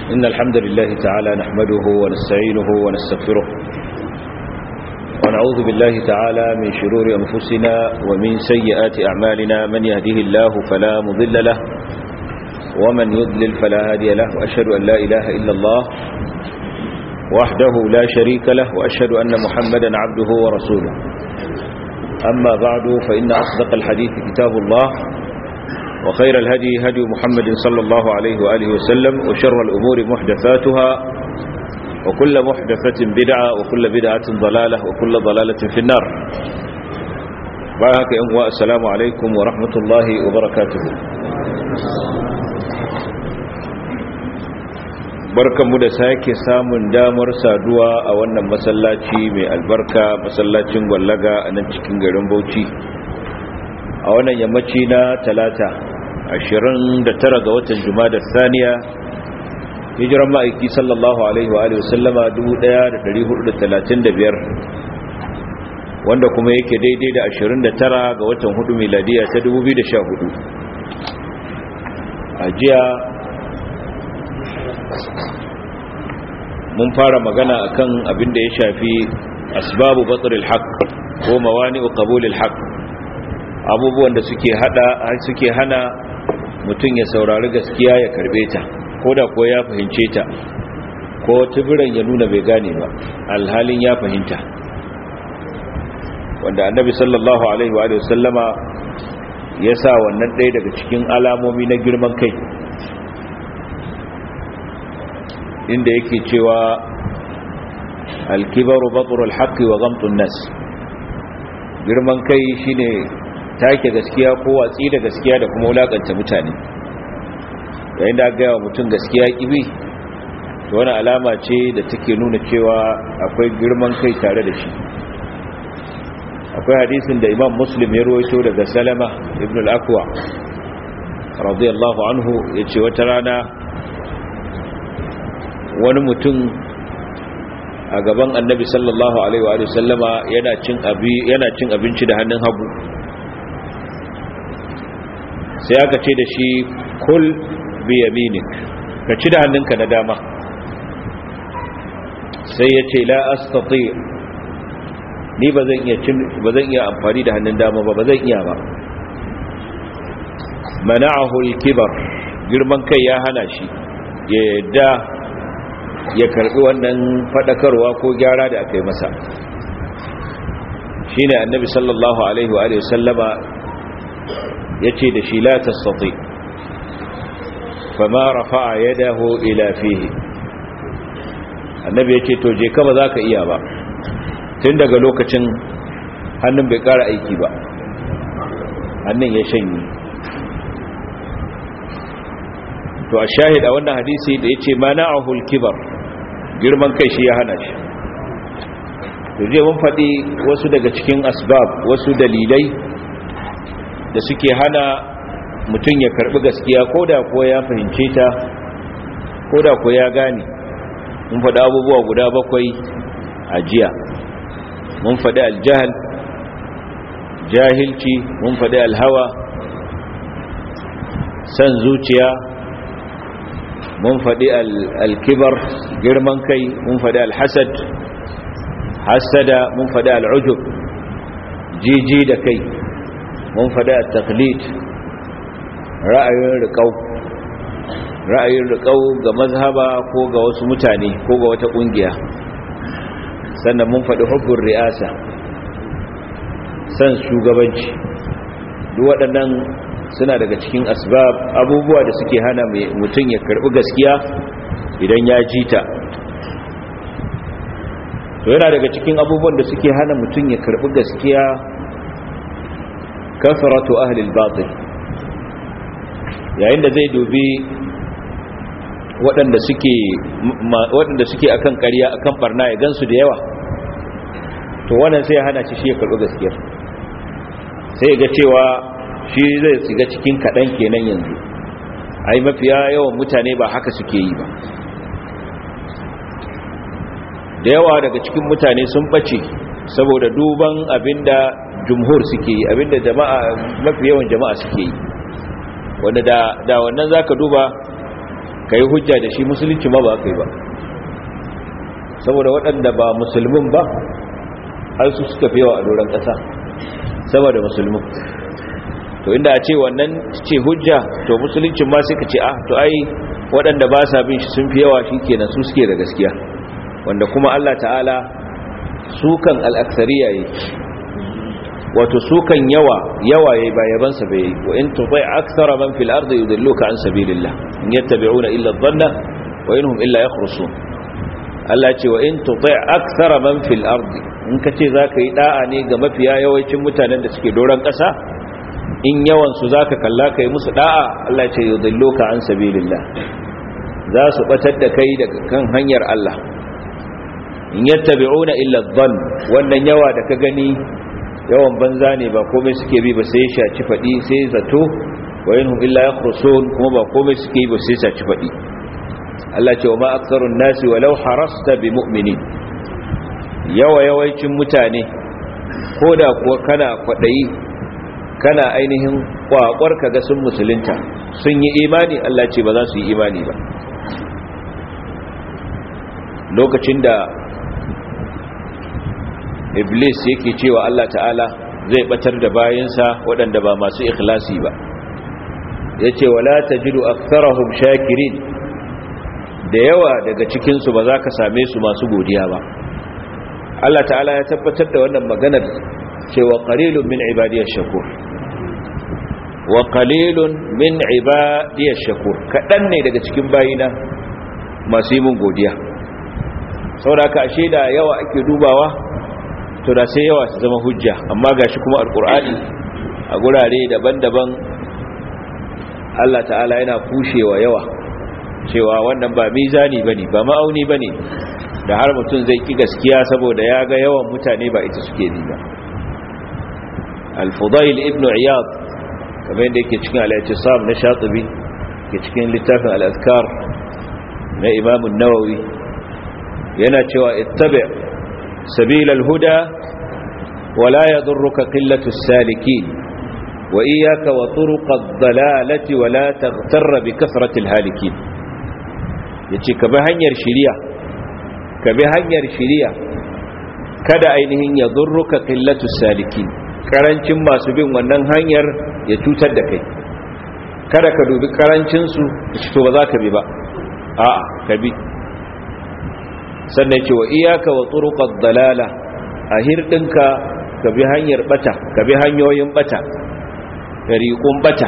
إن الحمد لله تعالى نحمده ونستعينه ونستغفره ونعوذ بالله تعالى من شرور أنفسنا ومن سيئات أعمالنا من يهده الله فلا مضل له ومن يضلل فلا هادي له وأشهد أن لا إله إلا الله وحده لا شريك له وأشهد أن محمدا عبده ورسوله أما بعد فإن أصدق الحديث كتاب الله وخير الهدي هدي محمد صلى الله عليه وآله وسلم وشر الأمور محدثاتها وكل محدثة بدعة وكل بدعة ضلالة وكل ضلالة في النار بارك أمواء السلام عليكم ورحمة الله وبركاته barkanmu da sake samun damar saduwa a wannan masallaci mai albarka masallacin gwallaga a nan cikin garin bauchi a wannan yammaci na talata 29 ga watan jumada saniya hijiran ma'aiki sallallahu alaihi wa alihi wasallama 1435 wanda kuma yake daidai da 29 ga watan hudu miladiya ta 2014 a jiya mun fara magana akan abin da ya shafi asbabu batril haqq ko mawani'u qabulil haqq abubuwan da suke hada suke hana mutum ya saurari gaskiya ya karbe ta koda ko ya fahimce ta ko tubiran ya nuna bai gane ba alhalin ya fahimta wanda annabi sallallahu alaihi wa sallama ya sa wannan ɗaya daga cikin alamomi na girman kai inda yake cewa alkibaru batrul haqqi wa ghamtun nas girman kai shine take gaskiya ko watsi da gaskiya da kuma wulakanta mutane yayin da ga mutum gaskiya kibi to wani alama ce da take nuna cewa akwai girman kai tare da shi akwai hadisin da imam muslim ya ruwaito daga salama ibn al-akwa radiyallahu anhu yace wata rana wani mutum a gaban annabi sallallahu alaihi wa sallama yana cin abi yana cin abinci da hannun hagu sai aka ce da shi kul bi yaminik ka ci da hannunka na dama sai ya ce la astati ni ba zan iya cin ba zan iya amfani da hannun dama ba ba zan iya ba mana'ahu al-kibar girman kai ya hana shi ya yadda ya karbi wannan fadakarwa ko gyara da aka yi masa shine annabi sallallahu alaihi wa sallama yace da shi la tastati fama rafa'a yadahu ila fihi annabi yace to je ka ba ka iya ba tun daga lokacin hannun bai kara aiki ba hannun ya shanye to a shahid a wannan hadisi da yace mana'ahul kibar girman kai shi ya hana shi to je mun faɗi wasu daga cikin asbab wasu dalilai da suke hana mutum ya karbi gaskiya koda ko ya fahimce ta koda ko ya gane mun faɗi abubuwa guda bakwai a jiya mun faɗi aljahal jahilci mun faɗi alhawa san zuciya mun faɗi alkibar girman kai mun faɗi alhasad hasada mun faɗi al'ujub jiji da kai mun faɗi al-taqlid ra'ayin riƙau ra'ayin riƙau ga mazhaba ko ga wasu mutane ko ga wata ƙungiya sannan mun faɗi hubbun ri'asa san shugabanci duk waɗannan suna daga cikin asbab abubuwa da suke hana mutum ya karbi gaskiya idan ya ji ta to yana daga cikin abubuwan da suke hana mutum ya karbi gaskiya kafaratu ahli al-batil yayin da zai dubi waɗanda suke waɗanda suke akan ƙarya akan barna ya gansu da yawa to wannan sai ya hana shi ya karbi gaskiya sai ga cewa shi zai shiga cikin kaɗan kenan yanzu ai mafiya yawan mutane ba haka suke yi ba da yawa daga cikin mutane sun ɓace saboda duban abinda jumhur suke yi abinda jama'a mafi yawan jama'a suke yi wanda da da wannan zaka duba kai hujja da shi musulunci ma ba kai ba saboda waɗanda ba musulmin ba har su suka fi yawa a doron ƙasa saboda musulmin to inda a ce wannan ce hujja to musuluncin ma sai ka ce ah to ai waɗanda ba sa bin shi sun fi yawa shi kenan su suke da gaskiya wanda kuma Allah ta'ala sukan al'aksariya yi wato sukan yawa yawa yayi ba yabansa bai yi wa in tutai akthara man fil ardi yudilluka an sabilillah in yattabi'una illa dhanna wa inhum illa yakhrusun Allah ce wa in tutai akthara man fil ardi in kace zaka yi da'a ne ga mafiya yawancin mutanen da suke doran kasa in yawan su zaka kalla kai musu da'a Allah ce yudilluka an sabilillah za su batar da kai daga kan hanyar Allah in yattabi'una illa dhann wannan yawa da ka gani yawan banza ne ba komai suke bi ba sai shaci fadi sai zato wa yanhum illa yakhrusun kuma ba komai suke yi ba sai shaci fadi Allah ce wa ma aktharun nasi walau harasta bi mu'minin yawa yawancin mutane koda kuwa kana kwadayi kana ainihin kwakwar kaga sun musulunta sun yi imani Allah ce ba za su yi imani ba lokacin da iblis yake cewa Allah ta'ala zai batar da bayansa waɗanda ba masu ikhlasi ba yace wala tajidu aktharahum shakirin da yawa daga cikin su ba za ka same su masu godiya ba Allah ta'ala ya tabbatar da wannan maganar cewa qalilun min ibadiyash shakur wa qalilun min ibadiyash shakur kadan ne daga cikin bayina masu yi mun godiya saboda ka ashe da yawa ake dubawa to da sai yawa su zama hujja amma gashi kuma alkur'ani a gurare daban-daban Allah ta'ala yana kushewa yawa cewa wannan ba mizani bane ba ma'auni bane da har mutum zai ki gaskiya saboda ya ga yawan mutane ba ita suke bi ba al-fudail ibn iyad kamar yadda yake cikin al-i'tisam na shatibi ke cikin littafin al-azkar na imam an-nawawi yana cewa ittabi' سبيل الهدى ولا يضرك قلة السالكين وإياك وطرق الضلالة ولا تغتر بكثرة الهالكين yace ka bi hanyar shiriya ka bi hanyar shiriya kada ainihin ya zurruka qillatu salikin karancin masu bin wannan hanyar ya cutar da kai kada ka dubi karancin su to ba za ka bi ba a'a ka bi sannan ce wa iyaka wa turuqad dalala a hirdinka ka bi hanyar bata ka bi hanyoyin bata tariqun bata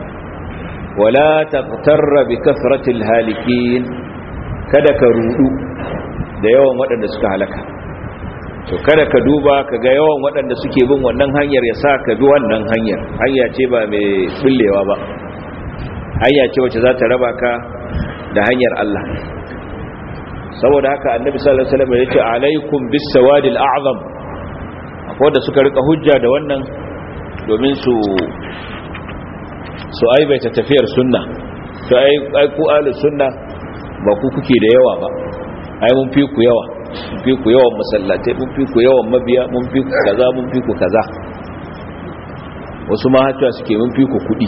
wala taqtarra bi kasratil halikin kada ka rudu da yawan waɗanda suka halaka to kada ka duba ka ga yawan waɗanda suke bin wannan hanyar ya sa ka bi wannan hanyar hanya ce ba mai bullewa ba hanya ce wacce za ta raba ka da hanyar Allah saboda haka annabi sallallahu alaihi wasallam ya ce alaikum bis sawadil a'zam akwai da suka rika hujja da wannan domin su su aibaita tafiyar sunna to ai ai ku ahlus sunna ba ku kuke da yawa ba ai mun fi ku yawa mun fi ku yawan masallatai mun fi ku yawan mabiya mun fi ku kaza mun fi ku kaza wasu ma hatuwa suke mun fi ku kudi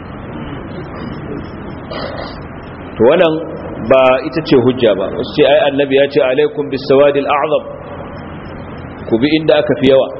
to wannan ba ita ce hujja ba wasu ce ai annabi ya ce alaikum bis sawadil a'zam ku bi inda aka fi yawa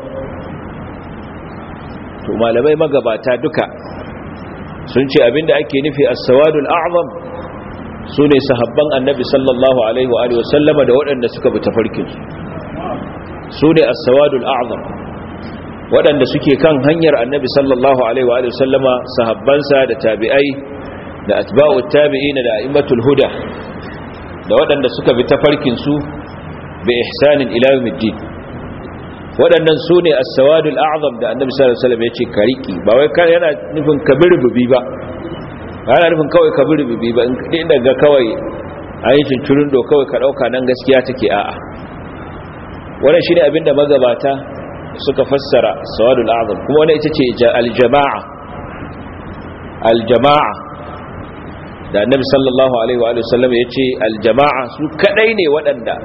to malamai magabata duka sun ce abinda ake nufi as-sawadul a'zam sune sahabban annabi sallallahu alaihi wa alihi wasallama da waɗanda suka bi tafarkin su sune as-sawadul a'zam waɗanda suke kan hanyar annabi sallallahu alaihi wa alihi wasallama sahabbansa da tabi'ai da atba'u tabi'ina da a'immatul huda da waɗanda suka bi tafarkin su bi ihsanin ila yawmiddin waɗannan su ne as-sawadul a'zam da annabi sallallahu alaihi wasallam ya ce kariki ba wai kan yana nufin kabirbubi ba yana nufin kawai kabirbubi ba in daga kawai ayyukan cincirin do kawai ka dauka nan gaskiya take a'a wannan shine abinda magabata suka fassara sawadul a'zam kuma wannan ita ce al-jama'a al-jama'a da annabi sallallahu alaihi wa sallam ya ce al-jama'a su kadai ne waɗanda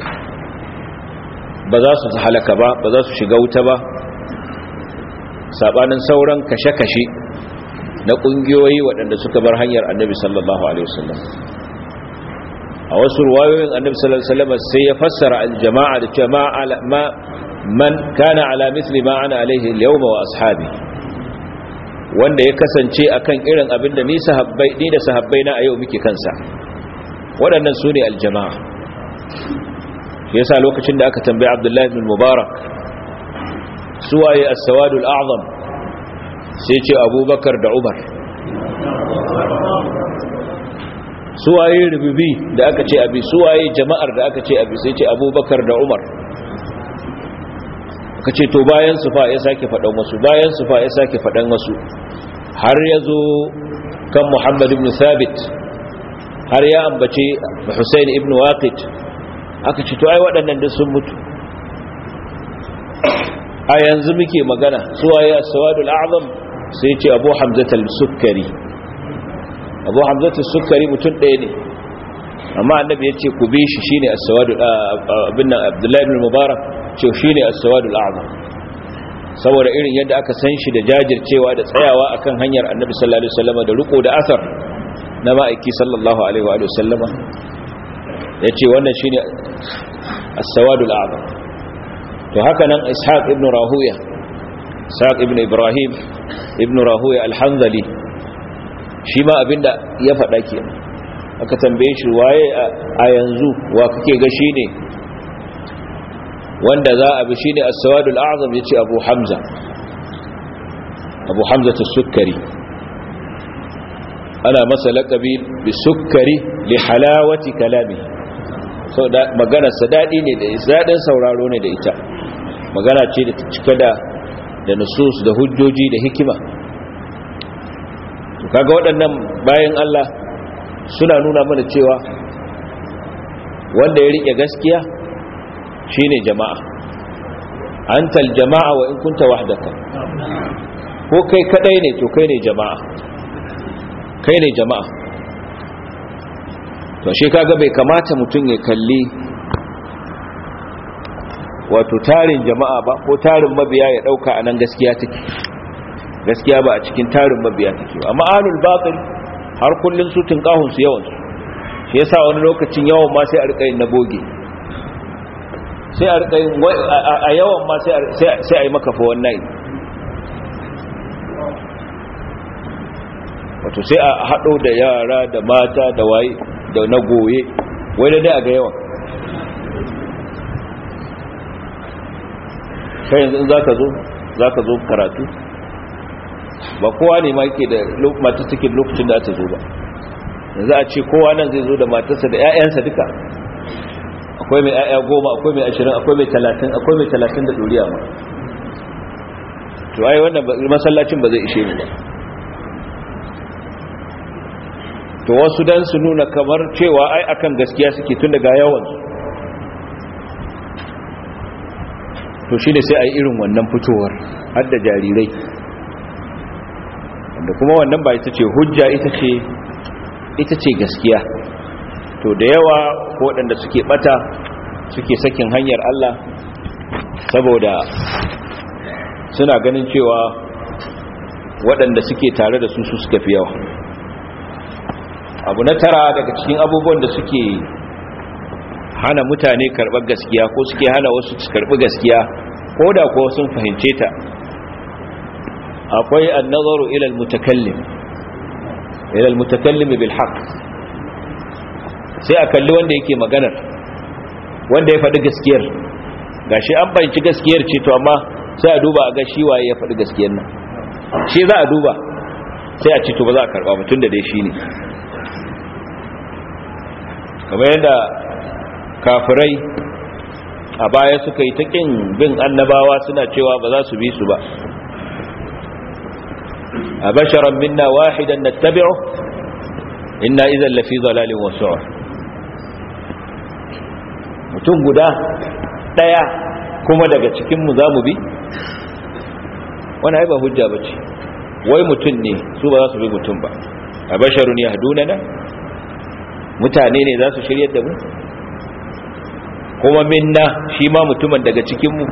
ba za su halaka ba ba za su shiga wuta ba sabanin sauran kashe-kashe na kungiyoyi waɗanda suka bar hanyar annabi sallallahu alaihi wasallam a wasu ruwayoyin annabi sallallahu alaihi wasallam sai ya fassara aljama'a da jama'a ma man kana ala mithli ma ana alaihi al-yawma wa ashabi wanda ya kasance akan irin abin da ni sahabbai ni da sahabbai na a yau muke kansa waɗannan su ne aljama'a shi yasa lokacin da aka tambayi abdullahi ibn mubarak suwaye as-sawadul a'zam sai ce abubakar da umar suwaye rububi da aka ce abi suwaye jama'ar da aka ce abi sai ce abubakar da umar aka ce to bayan su fa ya sake faɗan wasu bayan su fa ya sake faɗan wasu har ya zo kan muhammad ibn thabit har ya ambace Hussein ibn Waqid aka ce to ai waɗannan duk sun mutu a yanzu muke magana suwaye as-sawadul a'zam sai ce Abu Hamza al-Sukkari Abu Hamza al-Sukkari mutum ɗaya ne amma annabi yace ku bi shi shine as-sawadul abin nan Abdullah ibn Mubarak ce shine as-sawadul a'zam saboda irin yadda aka san shi da jajircewa da tsayawa akan hanyar annabi sallallahu alaihi wasallam da riko da asar na ma'aiki sallallahu alaihi wa sallama ya ce wannan shi ne as-sawadul a'zam to haka nan ishaq ibn rahuya ishaq ibn ibrahim ibn rahuya al-hanzali shi ma abinda ya faɗa ke aka tambaye shi waye a yanzu wa kake ga shi ne wanda za a bi shi ne as-sawadul a'zam ya ce abu hamza abu hamza ta-sukkari ana masa laƙabi bi sukkari li halawati kalami sau da maganarsa daɗi ne da daɗin sauraro ne da ita magana ce da cika da da nusus da hujjoji da hikima kaga waɗannan bayan Allah suna nuna mana cewa wanda ya riƙe gaskiya shine jama'a antal jama'a wa in kunta wahdaka ko kai kadai ne to kai ne jama'a kai ne jama'a to shi kaga bai kamata mutum ya kalli wato tarin jama'a ba ko tarin mabiya ya dauka anan gaskiya take gaskiya ba a cikin tarin mabiya take ba amma alul batil har kullun su tinkahun su yawan su shi yasa wani lokacin yawan ma sai a rika yin na boge sai a rika yin a yawan ma sai sai a yi maka fa wannan wato sai a haɗo da yara da mata da waye da na goye wai da dai a ga yawan kai yanzu in za ka zo za ka zo karatu ba kowa ne ma yake da mata cikin lokacin da ta zo ba yanzu a ce kowa nan zai zo da matarsa da 'ya'yansa duka akwai mai 'ya'ya goma akwai mai ashirin akwai mai talatin akwai mai talatin da ɗoriya ma to ai wannan masallacin ba zai ishe mu ba to wasu dan su nuna kamar cewa ai akan gaskiya suke tun daga yawan to shi ne sai a yi irin wannan fitowar har da jarirai wanda kuma wannan ba ita ce hujja ita ce ita ce gaskiya to da yawa waɗanda suke bata suke sakin hanyar Allah saboda suna ganin cewa waɗanda suke tare da su su suka fi yawa abu na tara daga cikin abubuwan da suke hana mutane karɓar gaskiya ko suke hana wasu su karɓi gaskiya ko da kuwa sun fahimce ta akwai annazaru ila almutakallim ila almutakallim bil haqq sai a kalli wanda yake maganar wanda ya faɗi gaskiyar gashi an fahimci gaskiyar ce to amma sai a duba a ga shi waye ya faɗi gaskiyar nan shi za a duba sai a ce to ba za a karɓa mutum da dai shi ne kamar yadda kafirai a baya suka yi ta ƙin bin annabawa suna cewa ba za su bi su ba a basharan minna wahidan na tabi'u inna izan lafi zalalin wasu mutum guda ɗaya kuma daga cikinmu za mu bi wani haiba hujja ba ce wai mutum ne su ba za su bi mutum ba a basharun ya haduna mutane ne za su shirya da mu kuma minna shi ma mutumin daga cikinmu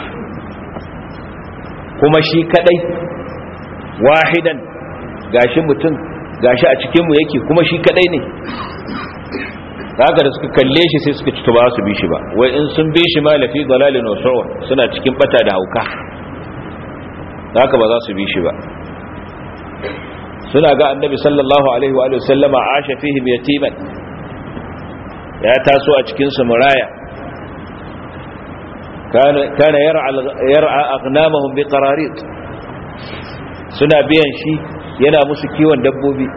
kuma shi kadai wahidan gashi mutum gashi a cikinmu yake kuma shi kadai ne haka da suka kalle shi sai suka ci ba su bi shi ba wai in sun bi shi ma lafi dalalin wasu'un suna cikin bata da hauka haka ba za su bi shi ba suna ga annabi sallallahu alaihi wa sallama asha fihim yatiman ya taso a cikin su muraya kana kana yar'a yar'a aghnamahum biqararit suna biyan shi yana musu kiwon dabbobi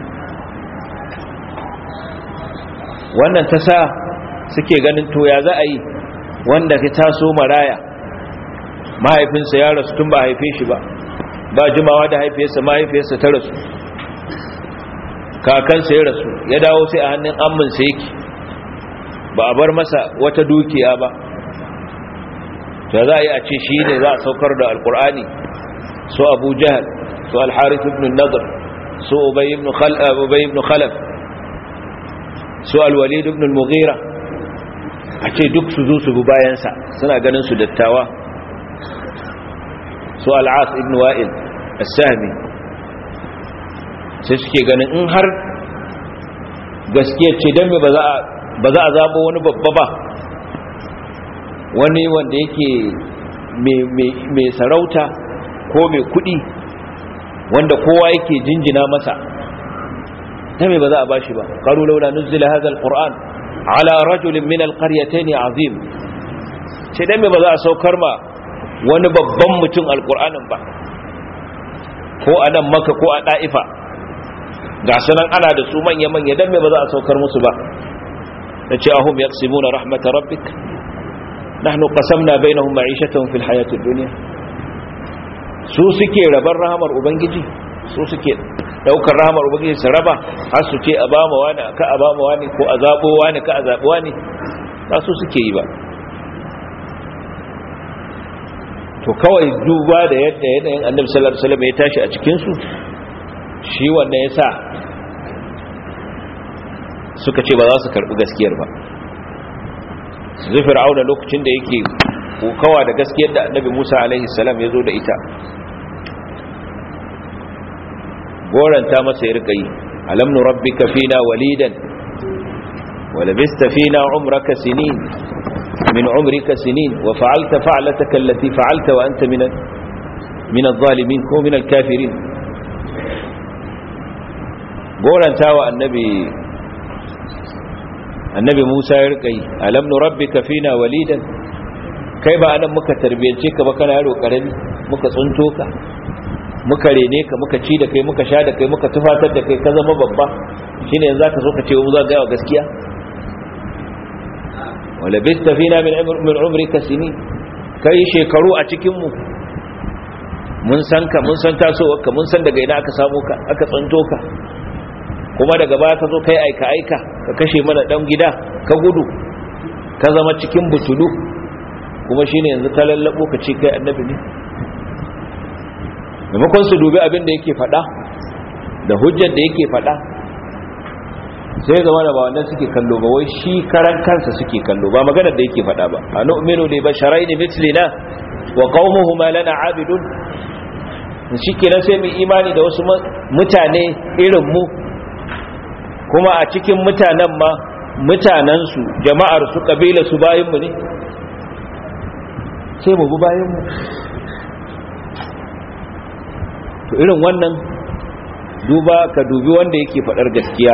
wannan ta sa suke ganin to ya za a yi wanda ka taso maraya mahaifinsa ya rasu tun ba haife shi ba ba jimawa da haifiyarsa mahaifiyarsa ta rasu kakansa ya rasu ya dawo sai a hannun amminsa yake ba a bar masa wata dukiya ba ya za a yi a ce shi ne za a saukar da alkur'ani su abu jihar su alharif ibn nadar su ubay ibn khalaf su alwalid ibn al-mughira a ce duk su zo su bi bayansa suna ganin su dattawa su al'as ibn wa'il as-sahmi sai suke ganin in har gaskiya ce dan ba za a ba za a zabo wani babba ba wani wanda yake mai sarauta ko mai kudi wanda kowa yake jinjina masa ta mai ba za a bashi ba qalu laula nuzila hadha alquran ala rajulin min alqaryatayn azim sai dan mai ba za a saukar ma wani babban mutum alqur'anin ba ko a nan maka ko a da'ifa ga sunan ana da su manya manya dan mai ba za a saukar musu ba nace ahum yaqsimuna rahmat rabbik nahnu qasamna bainahum ma'ishatahum fil hayatid dunya su suke rabar rahamar ubangiji su suke daukar rahamar ubangiji su raba har su ce a ba mu wani ka a ba mu wani ko a zabo wani ka a zabo wani ba su suke yi ba to kawai duba da yadda yanayin annabi sallallahu alaihi wasallam ya tashi a cikin su shi wanda yasa suka ce ba za su karbi gaskiyar ba zai fir'auna lokacin da yake kokawa da gaskiyar da annabi Musa alaihi salam ya zo da ita goranta masa ya rika yi alam nurabbika fina walidan wa labista fina umraka sinin min umrika sinin wa fa'alta fa'lataka allati fa'alta wa anta min min adh-dhalimin ko min al-kafirin goranta wa annabi annabi Musa ya rika yi alam nurabbika fina walidan kai ba anan muka tarbiyance ka ba kana yaro karami muka tsunto ka muka rene ka muka ci da kai muka sha da kai muka tufatar da kai ka zama babba shine yanzu zaka zo ka ce mu za ga gaskiya wala bista fina min min umrika sinin kai shekaru a cikin mu mun san ka mun san tasowar ka mun san daga ina aka samu ka aka tsunto ka kuma daga baya ka zo kai aika aika ka kashe mana dan gida ka gudu ka zama cikin butulu kuma shine yanzu ka lallabo ka ce kai annabi ne maimakon su dubi abin da yake fada da hujjar da yake fada sai zama da ba wannan suke kallo ba wai shi karan kansa suke kallo ba maganar da yake fada ba a nu'minu li basharaini mithlina wa qaumuhuma lana abidun shi kenan sai mu imani da wasu mutane irin mu kuma a cikin mutanen ma mutanensu jama'ar su kabila su bayanmu ne sai mu bi bayanmu to irin wannan duba ka dubi wanda yake faɗar gaskiya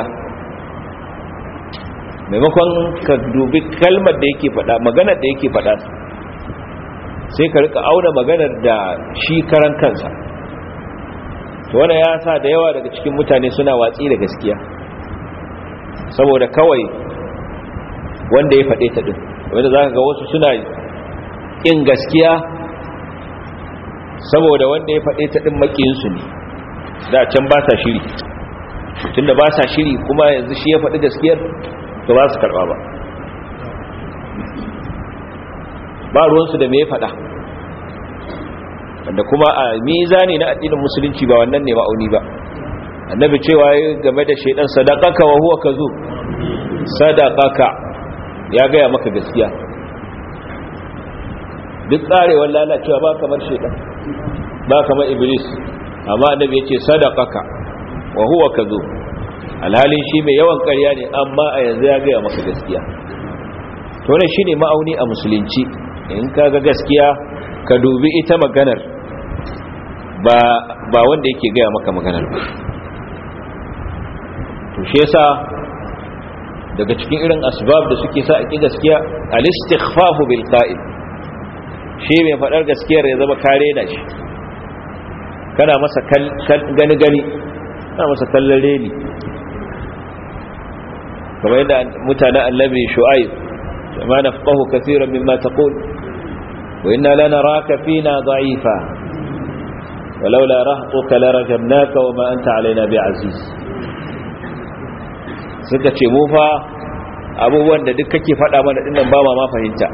maimakon ka dubi kalmar da yake faɗa maganar da yake faɗa sai ka rika auna maganar da shi karan kansa to wanda ya sa da yawa daga cikin mutane suna watsi da gaskiya saboda kawai wanda ya faɗe ta ɗin wanda za ka ga wasu suna ƙin gaskiya saboda wanda ya faɗe ta ɗin maƙiyinsu ne da can ba sa shiri tunda ba sa shiri kuma yanzu shi ya faɗi gaskiyar to ba su karɓa ba ba ruwansu da me ya faɗa wanda kuma a mizani na addinin musulunci ba wannan ne ma'auni ba annabi cewa game da shaidan sadaqaka wa huwa kazu sadaqaka ya gaya maka gaskiya duk tsarewar lalacewa ba kamar shaidan ba kamar iblis amma annabi yace sadaqaka wa huwa kazu alhalin shi mai yawan ƙarya ne amma a yanzu ya gaya maka gaskiya to ne shine ma'auni a musulunci in ka ga gaskiya ka dubi ita maganar ba ba wanda yake gaya maka maganar ba to shi yasa daga cikin irin asbab da suke sa a ki gaskiya al-istighfafu bil qa'il shi mai fadar gaskiyar ya zama kare da shi kana masa gani gani kana masa kallon reni kamar yadda mutanen annabi shu'aib ma nafqahu kaseeran mimma taqul wa inna lanaraka fina dha'ifa ولولا رهطك لرجمناك وما أنت علينا بعزيز suka ce mu fa abubuwan da duk kake faɗa mana dinnan ba ma ma fahimta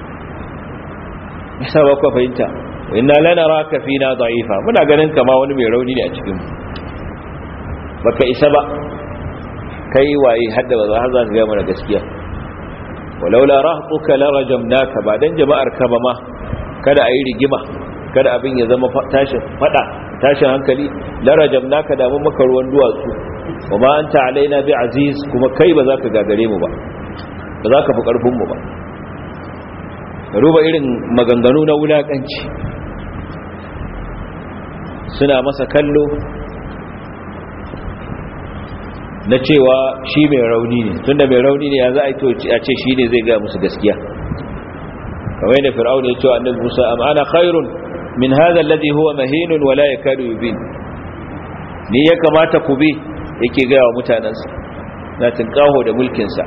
bisa ba ku fahimta inna lana raka fina da'ifa muna ganin kama wani mai rauni ne a cikin mu baka isa ba kai waye hadda ba har za ka ga mana gaskiya walaula rahtuka la rajamnaka ba dan jama'ar ka ba ma kada ayi rigima kada abin ya zama tashin fada tashin hankali la rajamnaka da mun maka ruwan duwatsu wa ma anta alaina bi aziz kuma kai ba za ka gagare mu ba ba za ka fi karfin mu ba ruba irin maganganu na wulakanci suna masa kallo na cewa shi mai rauni ne tunda mai rauni ne ya za a yi a ce shi ne zai gaya musu gaskiya kamar yadda fir'aun ya ce wa annabi musa am ana khairun min hadha alladhi huwa mahinun wala yakadu yubin ni ya kamata ku bi yake gaya wa mutanansa na tinkaho da mulkin sa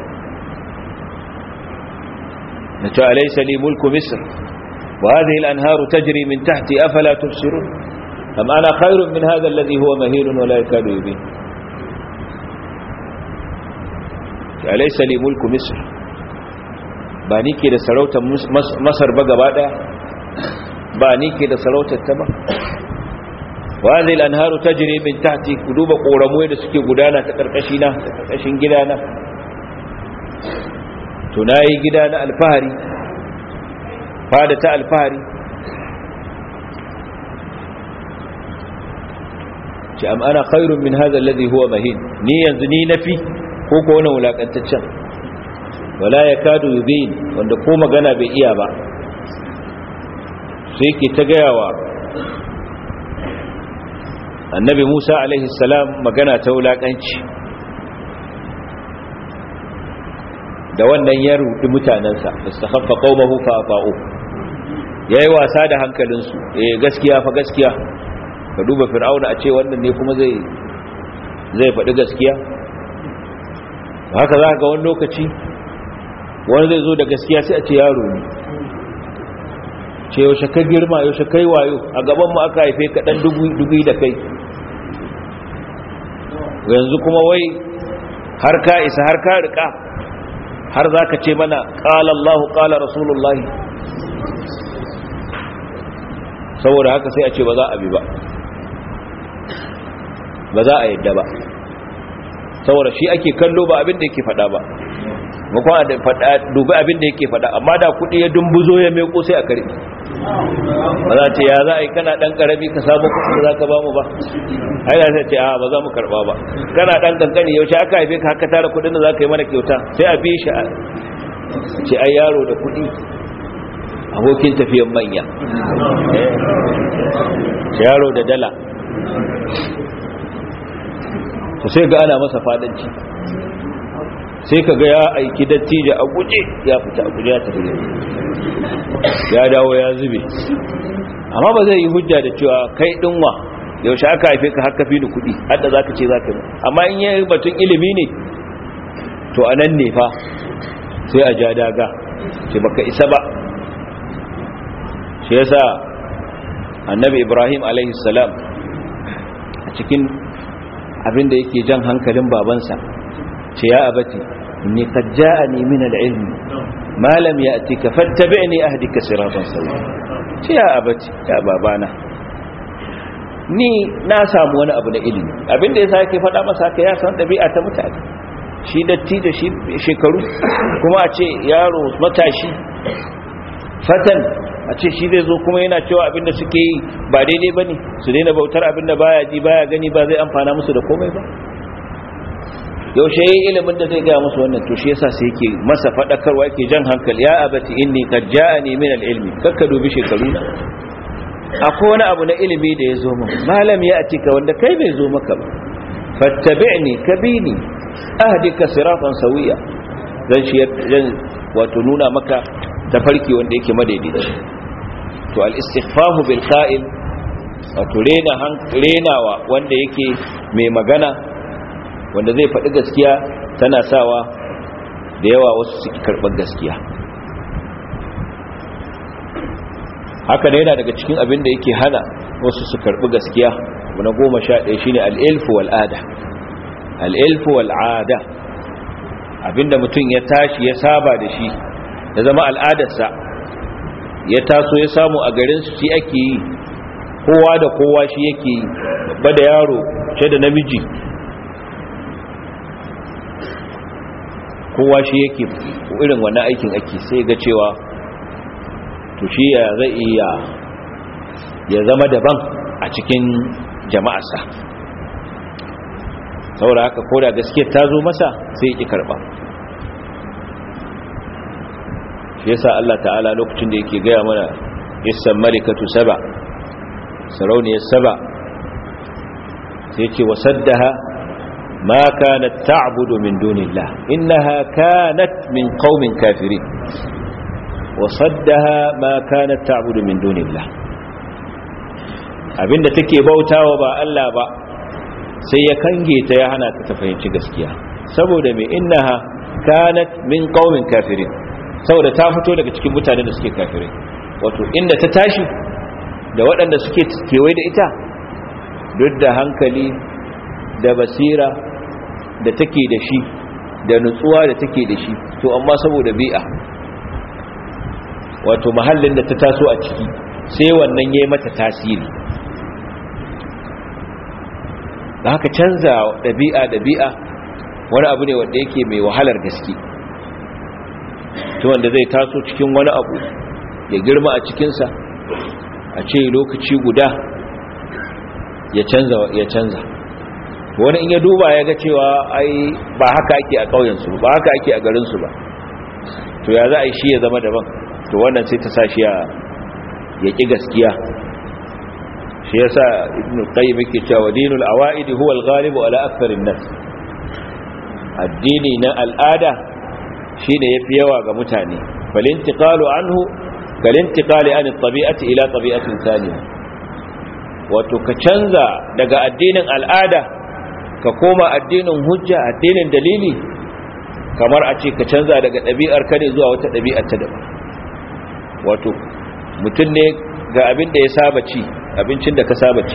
na ce alaysa li mulku misr wa hadhihi al-anharu tajri min tahti afala tubsirun am ana khairun min hadha alladhi huwa mahinun wala yakadu yubin alaysa li mulku misr ba ni ke da sarautar masar ba gaba daya ba ni ke da sarautar ta ba wa hadhihi al-anharu tajri min tahti kuduba koramu da suke gudana ta karkashi na ta karkashin gidana to nayi gida na alfahari fada ta alfahari ce am ana khairun min hadha alladhi huwa mahin ni yanzu ni nafi ko ko wannan wulakantaccen wala yakadu yubin wanda ko magana bai iya ba sai yake ta gayawa annabi Musa alaihi salam magana ta wulakanci da wannan ya rudi mutanansa istakhaffa qaumahu fa ata'u yayi wasa da hankalinsu eh gaskiya fa gaskiya ka duba fir'auna a ce wannan ne kuma zai zai faɗi gaskiya haka za ga wani lokaci wani zai zo da gaskiya sai a ce yaro ne ce yaushe ka girma yaushe kai wayo a gaban mu aka haife ka dan dubu da kai yanzu kuma wai har ka isa har ka rika har za ka ce mana ƙala Allah ƙala Rasulullah saboda haka sai a ce ba za a bi ba ba za a yadda ba saboda shi ake kallo ba abin da yake fada ba makon da fada dubi abin da yake fada amma da kudi ya dumbuzo ya meko sai a karbi ba za ce ya za a yi kana dan karami ka samu kudi za ka ba mu ba ai da sai ce a ba za mu karba ba kana dan kankani yaushe aka haife ka haka tara kudin da za ka yi mana kyauta sai a bi shi a ce ai yaro da kudi abokin tafiyan manya yaro da dala to sai ga ana masa fadanci sai ka ga ya aiki dattijo a guje ya fita a guje ya tafi ya dawo ya zube amma ba zai yi hujja da cewa kai dinwa yaushe aka haife ka haka fi ni kuɗi hadda za ka ce za ka yi amma in yi batun ilimi ne to a nan ne fa sai a ja daga ce baka isa ba shi yasa annabi ibrahim alaihi salam a cikin abinda yake jan hankalin babansa ce ya abati inni qad ja'ani min al-ilm ma lam ya'tika fattabi'ni ahdika siratan sawiya ce ya abati ya babana ni na samu wani abu na ilimi abinda yasa yake faɗa masa haka ya san dabi'a ta mutane shi datti da shi shekaru kuma a ce yaro matashi fatan a ce shi zai zo kuma yana cewa abinda suke yi ba daidai ba ne su daina bautar abinda baya ji baya gani ba zai amfana musu da komai ba yaushe yayi ilimin da zai ga musu wannan to shi yasa sai yake masa fadakarwa yake jan hankali ya abati inni qad ja'ani min al-ilmi kakka dubi shekaru na akwai wani abu na ilimi da ya zo min malam ya atika wanda kai bai zo maka ba fattabi'ni kabini ahdika siratan sawiya zan shi zan wato nuna maka tafarki wanda yake madaidaici to al-istighfafu bil qa'il wato rena renawa wanda yake mai magana wanda zai faɗi gaskiya tana sawa da yawa wasu suke karɓar gaskiya haka ne yana daga cikin abin da yake hana wasu su karɓi gaskiya na goma sha ɗaya shine al'ilfu wal'ada al'ilfu wal'ada abinda mutum ya tashi ya saba da shi ya zama al'adarsa ya taso ya samu a garinsu shi ake yi kowa da kowa shi yake yi babba da yaro ce da namiji kowa shi yake irin wannan aikin ake sai ga cewa to shi ya zai iya ya zama daban a cikin jama'arsa saboda haka koda gaskiyar ta zo masa sai ya ƙi karɓa shi yasa Allah ta'ala lokacin da yake gaya mana isan marikatu saba sarauniyar saba sai ce wasaddaha ma kanat ta'budu min dunillah innaha kanat min qaumin kafirin wasaddaha ma kanat ta'budu min dunillah abinda take bautawa ba Allah ba sai ya kange ta ya hana ta fahimci gaskiya saboda mai innaha kanat min qaumin kafirin saboda ta fito daga cikin mutanen da suke kafirai wato inda ta tashi da waɗanda suke kewaye da ita duk da hankali da basira da take da shi da nutsuwa da take da shi to amma saboda bi'a wato mahallin da ta taso a ciki sai wannan yayi mata tasiri da haka canza ɗabi'a ɗabi'a wani abu ne wanda yake mai wahalar gaske to wanda zai taso cikin wani abu ya girma a cikinsa a ce lokaci guda ya canza ya canza wani in ya duba ya ga cewa ai ba haka ake a ƙauyensu ba haka ake a garinsu ba to ya za a yi shi ya zama daban to wannan sai ta sa shi ya ƙi gaskiya shi yasa ibn qayyim yake cewa dinul awaid huwa al-ghalib ala aktharin nas addini na al'ada shine yafi yawa ga mutane falintiqalu anhu kalintiqali an at-tabi'ati ila tabi'atin thaniya wato ka canza daga addinin al'ada ka koma addinin hujja addinin dalili kamar a ce ka canza daga ɗabi'ar ka ne zuwa wata ɗabi'ar ta daban wato mutum ne ga abin da ya saba ci abincin da ka saba ci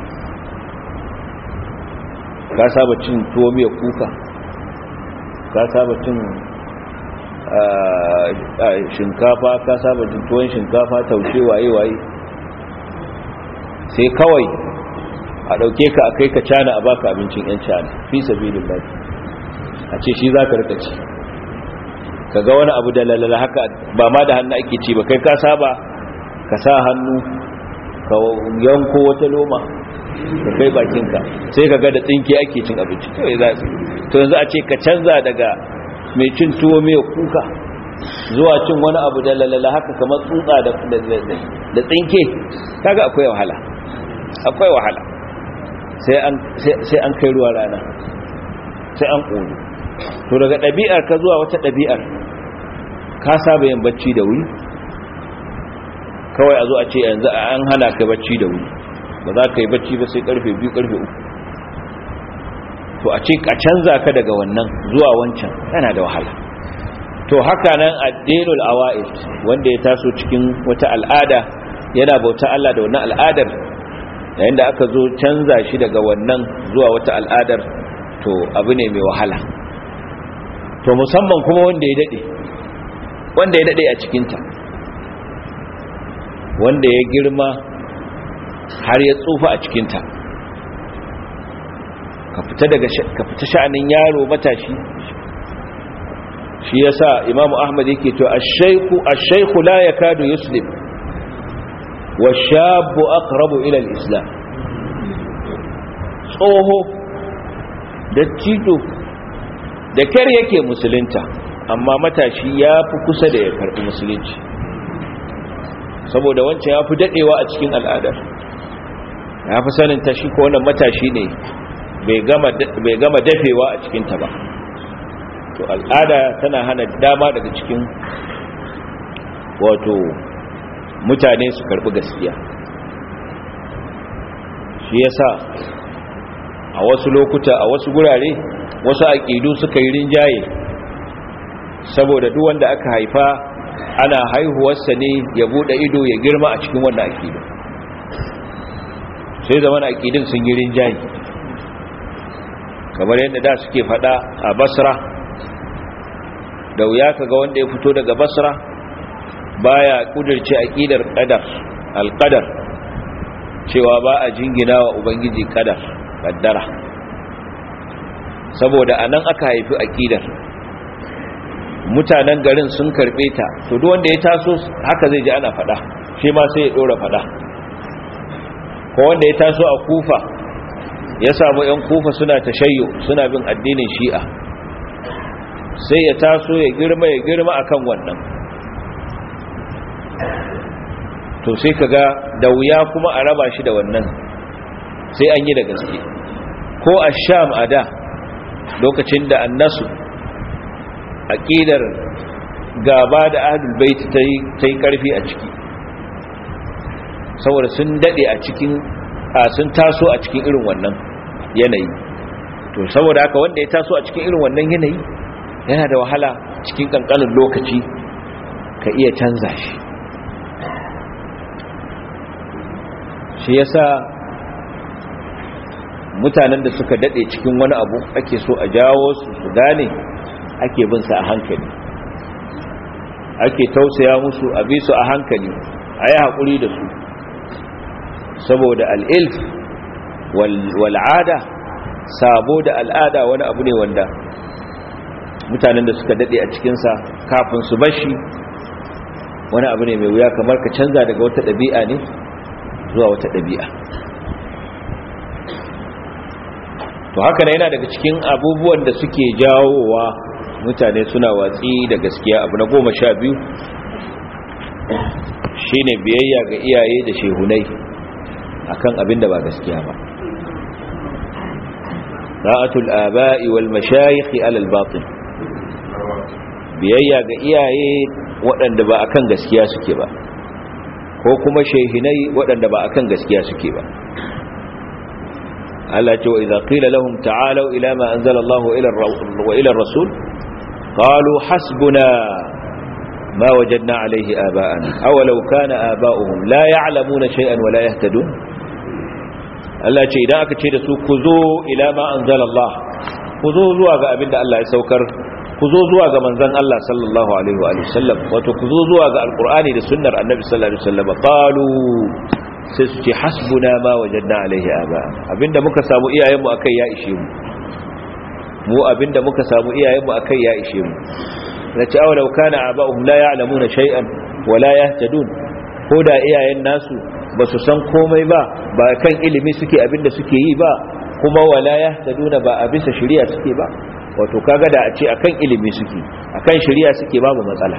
ka saba cin tuwo miya kuka ka saba cin shinkafa ka saba cin tuwon shinkafa taushe waye-waye sai kawai a ɗauke ka a kai ka cana a baka abincin 'yan cana fi sabilin lafi a ce shi za ka rika ci ka ga wani abu da lalala haka ba ma da hannu ake ci ba kai ka saba ka sa hannu ka yanko wata loma ka kai bakinka sai ka ga da tsinke ake cin abinci kawai za su to yanzu a ce ka canza daga mai cin tuwo mai kuka zuwa cin wani abu da lalala haka kamar tsutsa da tsinke kaga akwai wahala akwai wahala sai an kai ruwa rana sai an ƙonu to daga ɗabi'ar ka zuwa wata ɗabi'ar ka saba yin bacci da wuri kawai a zo a ce yanzu an hana ka bacci da wuri ba za ka yi bacci ba sai karfe biyu karfe uku to a ce a canza ka daga wannan zuwa wancan yana da wahala to haka nan addinul awa'id wanda ya taso cikin wata al'ada yana bauta Allah da wannan al'adar yayin da aka zo canza shi daga wannan zuwa wata al'adar to abu ne mai wahala to musamman kuma wanda ya dade wanda ya dade a cikinta wanda ya girma har ya tsufa a cikinta ka fita daga ka fita sha'anin yaro matashi shi yasa imamu ahmad yake to ash-shaykhu ash-shaykhu la yakadu yuslim wash-shabu aqrabu ila al-islam tsoho da tito da kyar yake musulunta amma matashi ya fi kusa da ya karɓi musulunci saboda wancan ya fi daɗewa a cikin al'adar ya fi sanin ta shi ko wannan matashi ne bai gama dafewa a cikinta ba to al'ada tana hana dama daga cikin wato mutane su karɓi gaskiya shi yasa a wasu lokuta a wasu gurare wasu aƙidu suka yi rinjaye saboda duk wanda aka haifa ana haihuwarsa ne ya bude ido ya girma a cikin wannan aƙidu sai zaman aƙidun sun yi rinjaye kamar yadda da suke fada a basra da wuya kaga wanda ya fito daga basra baya kudirce aƙidar qadar alqadar cewa ba a jingina wa ubangiji qadar kaddara saboda anan aka haifi aƙidar mutanen garin sun karbe ta to duk wanda ya taso haka zai ji ana fada shi ma sai ya dora fada ko wanda ya taso a kufa ya samu yan kufa suna tashayyo suna bin addinin shi'a sai ya taso ya girma ya girma akan wannan to sai kaga da wuya kuma a raba shi da wannan sai an yi da gaske ko a sham a da lokacin da annasu aƙidar gaba da ahlul bait ta yi ƙarfi a ciki saboda sun daɗe a cikin a sun taso a cikin irin wannan yanayi to saboda haka wanda ya taso a cikin irin wannan yanayi yana da wahala cikin ƙanƙanin lokaci ka iya canza shi shi yasa mutanen da suka daɗe cikin wani abu ake so a jawo su su gane ake bin su a hankali ake tausaya musu a bi su a hankali a yi haƙuri da su saboda al'ilf wal'ada sabo da al'ada wani abu ne wanda mutanen da suka daɗe a cikinsa kafin su bashi wani abu ne mai wuya kamar ka canza daga wata ɗabi'a ne zuwa wata ɗabi'a to haka na yana daga cikin abubuwan da suke jawowa mutane suna watsi da gaskiya abu na goma sha biyu shine biyayya ga iyaye da shehunai akan abin da ba gaskiya ba ra'atul aba'i wal mashayikh ala al batil biyayya ga iyaye waɗanda ba akan gaskiya suke ba ko kuma shehinai waɗanda ba akan gaskiya suke ba Allah ce wa idza qila lahum ta'alu ila ma anzala Allah wa ila ar-rasul qalu hasbuna ma wajadna alayhi aba'ana aw law kana aba'uhum la ya'lamuna shay'an wa la yahtadun Allah ce idan aka ce da su ku zo ila ma anzala Allah ku zo zuwa ga abinda Allah ya saukar ku zo zuwa ga manzon Allah sallallahu alaihi wa sallam wato ku zo zuwa ga alqur'ani da sunnar annabi sallallahu alaihi wasallam qalu sai su ce hasbuna ma wajadna alaihi aba abinda muka samu iyayenmu akai ya ishe mu mu abinda muka samu iyayenmu akai ya ishe mu nace aw law kana aba'uhum la ya'lamuna shay'an wa la yahtadun ko da iyayen nasu ba su san komai ba ba kan ilimi suke abinda suke yi ba kuma wala yahtaduna ba a bisa shari'a suke ba wato kaga da a ce akan ilimi suke akan shari'a suke babu matsala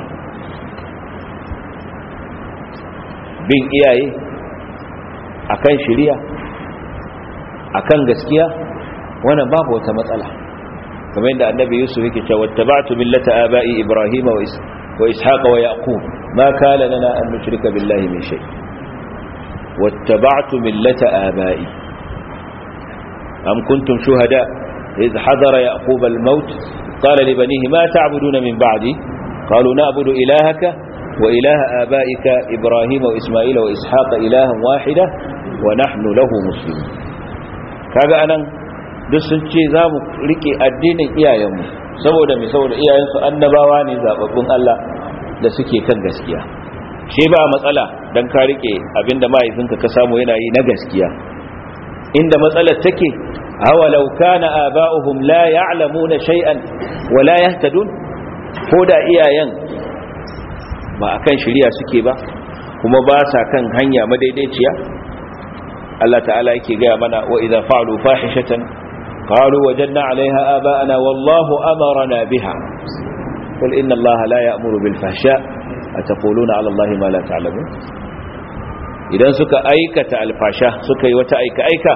bin iyaye akan shari'a akan gaskiya wannan babu wata matsala kamar yadda annabi yusuf yake cewa wattaba'tu millata aba'i ibrahima wa wa ishaqa wa yaqub ma kana lana an nushrika billahi min shay wattaba'tu millata aba'i am kuntum shuhada إذ حضر يعقوب الموت قال لبنيه ما تعبدون من بعدي قالوا نعبد إلهك وإله آبائك إبراهيم وإسماعيل وإسحاق إلها واحدة ونحن له مسلمون kaga anan duk sun ce za mu rike addinin iyayenmu saboda mai saboda iyayensu annabawa ne zababbun Allah da suke kan gaskiya shi ba matsala dan ka rike abinda mahaifinka ka samu yana yi na gaskiya inda matsalar take awalau kana aba'uhum la ya'lamuna shay'an wa la yahtadun ko da iyayen ba akan shari'a suke ba kuma ba sa kan hanya madaidaiciya Allah ta'ala yake gaya mana wa idza fa'alu fahishatan qalu wajadna 'alayha aba'ana wallahu amarna biha qul inna allaha la ya'muru bil fahsha ataquluna 'ala allahi ma la ta'lamun idan suka aikata alfasha suka yi wata aika aika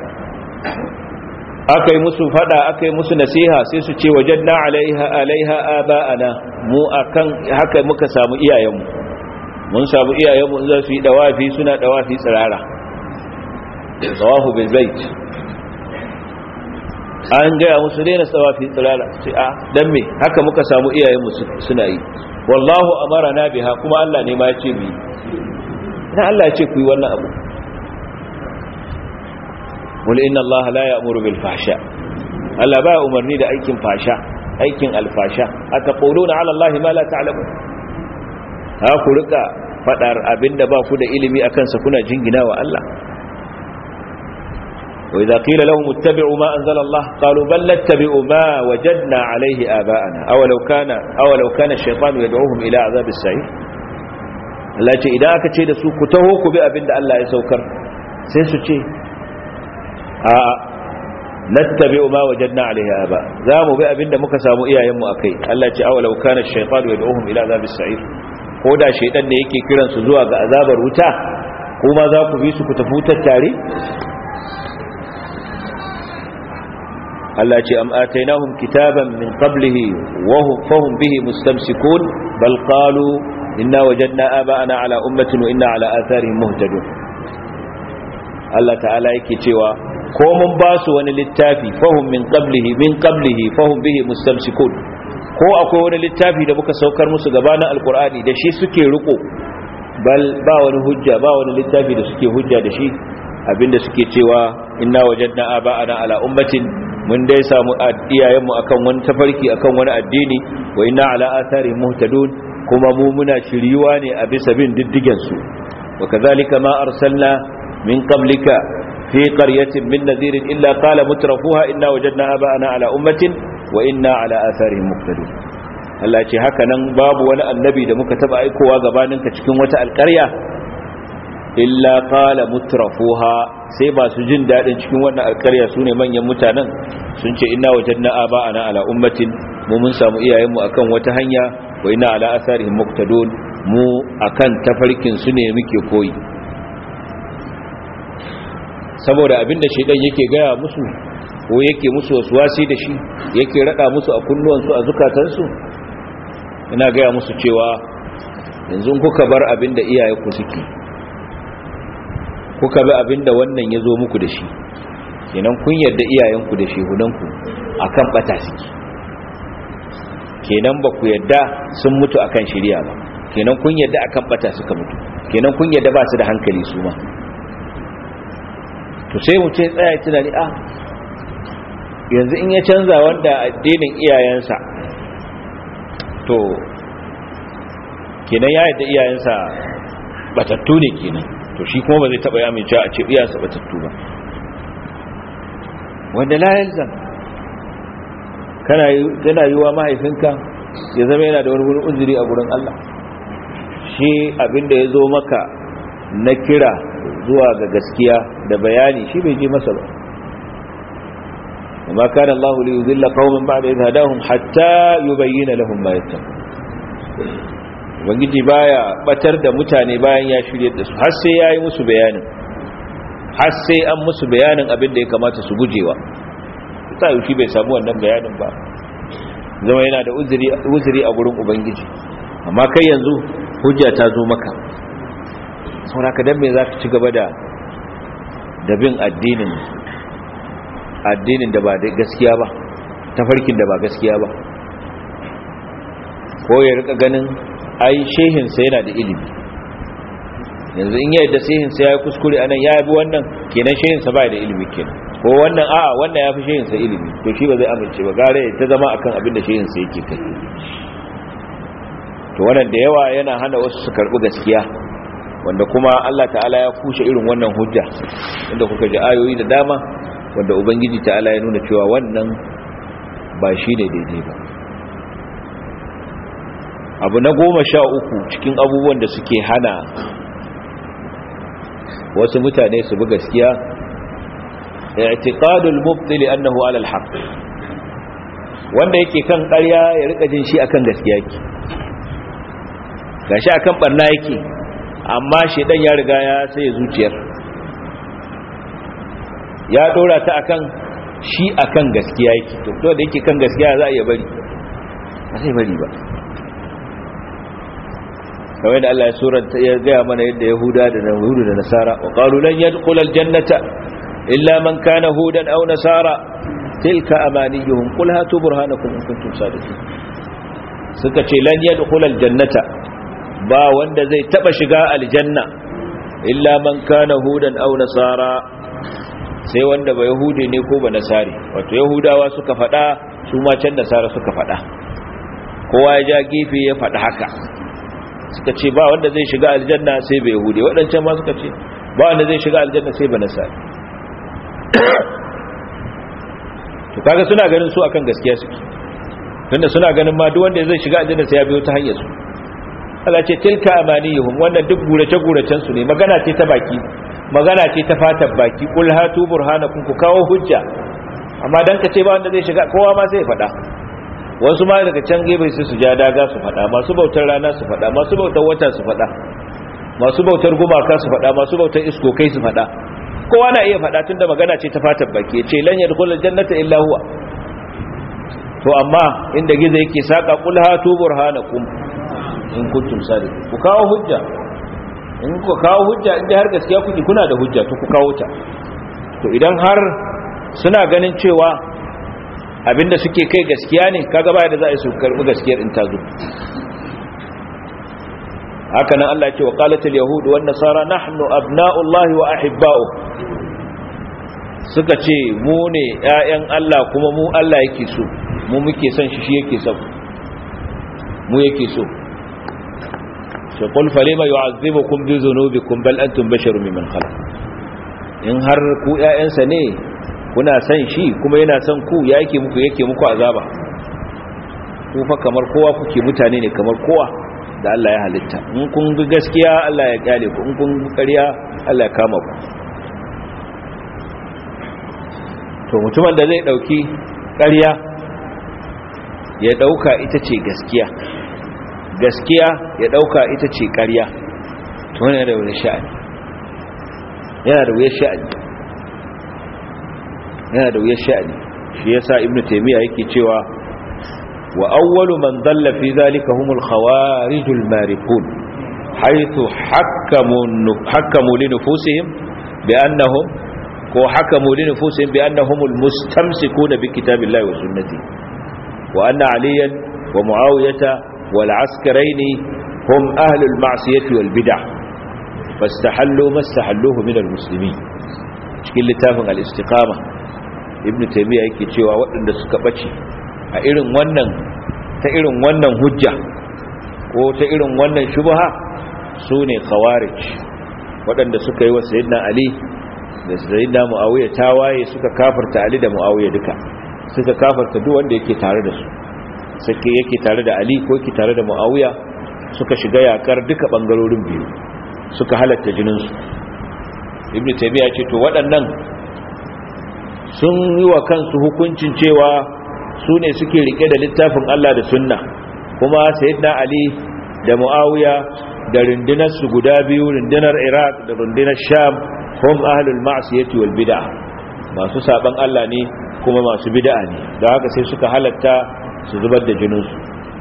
aka yi musu fada aka yi musu nasiha sai su ce wajadna 'alayha 'alayha aba'ana mu akan haka muka samu iyayenmu mun samu iyayenmu in za su yi dawafi suna dawafi tsirara tawafu bil bait an gaya musu daina dawafi tsirara sai a dan me haka muka samu iyayenmu suna yi wallahu amarana biha kuma Allah ne ma ya ce bi dan Allah ya ce ku yi wannan abu wal inna Allah la ya'muru bil fahsha Allah ba umarni da aikin fasha aikin alfasha ataquluna ala Allah ma la ta'lamun ha ku rika fadar abinda ba ku da ilimi akan sa kuna jingina wa Allah wa idza qila lahum ittabi'u ma anzala Allah qalu bal nattabi'u ma wajadna alayhi aba'ana aw law kana aw law kana ash-shaytanu yad'uhum ila azab as-sa'ir Allah ce idan aka ce da su ku taho ku bi abinda Allah ya saukar sai su ce a nattabi'u ma wajadna alayhi aba za mu bi abinda muka samu iyayenmu akai Allah ce aw law kana ash-shaytanu yad'uhum ila azab as-sa'ir ko da shaidan ne yake kiransu zuwa ga azabar wuta kuma za ku bi su ku tafi wutar tare Allah ce am atainahum kitaban min qablihi wa hum fahum bihi mustamsikun bal qalu inna wajadna aba'ana ala ummatin wa inna ala atharihim muhtadun Allah ta'ala yake cewa ko mun ba su wani littafi fahum min qablihi min qablihi fahum bihi mustamsikun ko akwai wani littafi da muka saukar musu gabanin alkur'ani da shi suke riko bal ba wani hujja ba wani littafi da suke hujja da shi abinda suke cewa inna wajadna aba'ana ala ummatin mun dai samu iyayenmu akan wani tafarki akan wani addini wa inna ala atharihim muhtadun kuma mu muna shiriwa ne a bisa bin diddigen su wa kadhalika ma arsalna min qablika fi qaryatin min nadhirin illa qala mutrafuha inna wajadna aba'ana ala ummatin wa inna ala atharihim muqtadun Allah ce haka nan babu wani annabi da muka taba aikowa gabaninka cikin wata alƙarya illa qala mutrafuha sai ba su jin dadin cikin wannan alƙarya sune manyan mutanen sun ce inna wajadna aba'ana ala ummatin mu mun samu iyayenmu akan wata hanya wa inna ala atharihim muqtadun mu akan tafarkin su ne muke koyi saboda abinda shedan yake gaya musu ko yake musu wasi da shi yake rada musu a kunnuwansu a zukatansu ina gaya musu cewa yanzu kuka bar abinda iyayenku suke kuka bi abinda wannan ya zo muku da shi kenan kun yarda iyayenku da shehunanku akan bata suke kenan ba ku yarda sun mutu akan shirya ba kenan kun yarda akan bata suka mutu kenan kun yarda ba su da hankali su ma to sai mu ce tsaya tunani a yanzu in ya canza wanda addinin iyayensa to kenan ya yadda iyayensa batattu ne kenan to shi kuma ba zai taba ya amince a ce iyayensa batattu ba wanda la yalzam kana kana yiwa mahaifinka ya zama yana da wani wurin uzuri a gurin Allah shi abinda ya zo maka na kira zuwa ga gaskiya da bayani shi bai je masa ba وما كان الله ليذل قوما بعد إذ هداهم حتى يبين لهم ما يتقون ubangiji baya batar da mutane bayan ya shirye da su har sai yayi musu bayanin har sai an musu bayanin abin da ya kamata su gujewa ta yi bai samu wannan bayanin ba zama yana da uzuri uzuri a gurin ubangiji amma kai yanzu hujja ta zo maka saboda ka dan me zaka ci gaba da da bin addinin addinin da ba da gaskiya ba tafarkin da ba gaskiya ba ko ya rika ganin ai shehinsa yana da ilimi yanzu in yadda shehinsa ya yi kuskure anan ya bi wannan kenan shehinsa ba da ilimi kenan ko wannan a'a wannan ya fi shehinsa ilimi to shi ba zai amince ba gare ta zama akan abin da shehinsa yake kai to wannan da yawa yana hana wasu su karbi gaskiya wanda kuma Allah ta'ala ya kushe irin wannan hujja inda kuka ji ayoyi da dama wanda ubangiji ta'ala ya nuna cewa wannan ba shi ne daidai ba abu na goma sha uku cikin abubuwan da suke hana wasu mutane su bi gaskiya i'tiqadul mubtil annahu ala al-haq wanda yake kan ƙarya ya rika jin shi akan gaskiya yake gashi akan barna yake amma shedan ya riga ya sai zuciyar ya dora ta akan shi akan gaskiya yake to to da yake kan gaskiya za a iya bari ba sai bari ba kawai da Allah ya suranta ya gaya mana yadda Yahuda da Yahudu da Nasara wa qalu lan yadkhul aljannata illa man kana hudan aw nasara tilka amaniyuhum qul hatu burhanakum in kuntum sadiqin suka ce lan yadkhul aljannata ba wanda zai taba shiga aljanna illa man kana hudan aw nasara sai wanda ba yahudi ne ko ba nasari wato yahudawa suka fada su ma can nasara suka fada kowa ya ja gefe ya fada haka suka ce ba wanda zai shiga aljanna sai ba yahudi waɗancan ma suka ce ba wanda zai shiga aljanna sai ba nasari to kaga suna ganin su akan gaskiya suke tunda suna ganin ma duk wanda zai shiga aljanna sai ya biyo ta hanyar su Allah ce tilka amaniyuhum wannan duk gurace guracen su ne magana ce ta baki magana ce ta fatan baki kul hatu burhanakum ku kawo hujja amma dan ka ce ba wanda zai shiga kowa ma sai ya faɗa wasu ma daga can gefe sai su ja daga su faɗa masu bautar rana su faɗa masu bautar wata su faɗa masu bautar gumaka su faɗa masu bautar iskokai su faɗa kowa na iya faɗa tunda magana ce ta fatan baki ce lan yadkhulul jannata illa huwa to amma inda gizo yake saka kul hatu burhanakum in kuntum sadiqin ku kawo hujja in ku kawo hujja in har gaskiya kuke kuna da hujja to ku kawo ta to idan har suna ganin cewa abinda suke kai gaskiya ne kaga baya da za a su karbi gaskiyar in ta zo haka nan Allah ya ce wa qalatul yahud wan nasara nahnu abna'ullahi wa ahibba'u suka ce mu ne ƴaƴan Allah kuma mu Allah yake so mu muke son shi shi yake so mu yake so sai qul falima yu'azzibukum bi dhunubikum bal antum basharun mimman khalaq in har ku ƴaƴansa ne kuna son shi kuma yana son ku ya yake muku yake muku azaba ku fa kamar kowa kuke mutane ne kamar kowa da Allah ya halitta in kun ga gaskiya Allah ya kyale ku in kun ga ƙarya Allah ya kama ku to mutumin da zai dauki ƙarya ya dauka ita ce gaskiya gaskiya ya dauka ita ce ƙarya to wannan da wani sha'ani yana da wuyar sha'ani yana da wuyar sha'ani shi yasa ibnu taymiya yake cewa wa awwalu man dalla fi zalika humul khawarijul marikun haythu hakamu hakamu li nufusihim bi annahum ko hakamu li nufusihim bi annahumul mustamsikuna bi kitabillahi wa sunnati wa anna aliyan wa muawiyata wal askaraini hum ahlul ma'siyati wal bid'ah fastahallu mastahalluhu min al muslimin cikin littafin al istiqama ibn taymiya yake cewa waɗanda suka bace a irin wannan ta irin wannan hujja ko ta irin wannan shubha sune khawarij waɗanda suka yi wa sayyidina ali da sayyidina muawiya tawaye suka kafarta ali da muawiya duka suka kafarta duk wanda yake tare da su suke yake tare da ali ko yake tare da muawiya suka shiga yakar duka bangarorin biyu suka halatta jinin su ibn taymiya ce to waɗannan sun yi wa kansu hukuncin cewa su ne suke rike da littafin Allah da sunna kuma sayyidina Ali da Muawiya da rundunar su guda biyu rundunar Iraq da rundunar Sham hum ahlul ma'siyati wal bid'ah masu saban Allah ne kuma masu bid'a ne don haka sai suka halatta su zubar da jinin su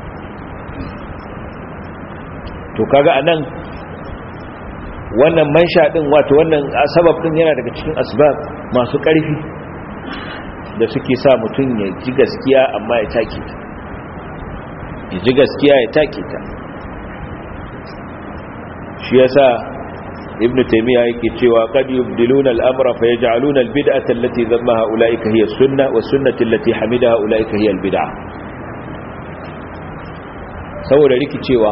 to kaga anan wannan mansha din wato wannan sabab din yana daga cikin asbab masu ƙarfi da suke sa mutum ya ji gaskiya amma ya take ta ya ji gaskiya ya take ta shi yasa ibn taymiya yake cewa qad yubdiluna al-amra fa yaj'aluna al-bid'ata allati dhammaha ulaika hiya as-sunnah wa sunnati allati hamidaha ulaika hiya al-bid'ah saboda rikicewa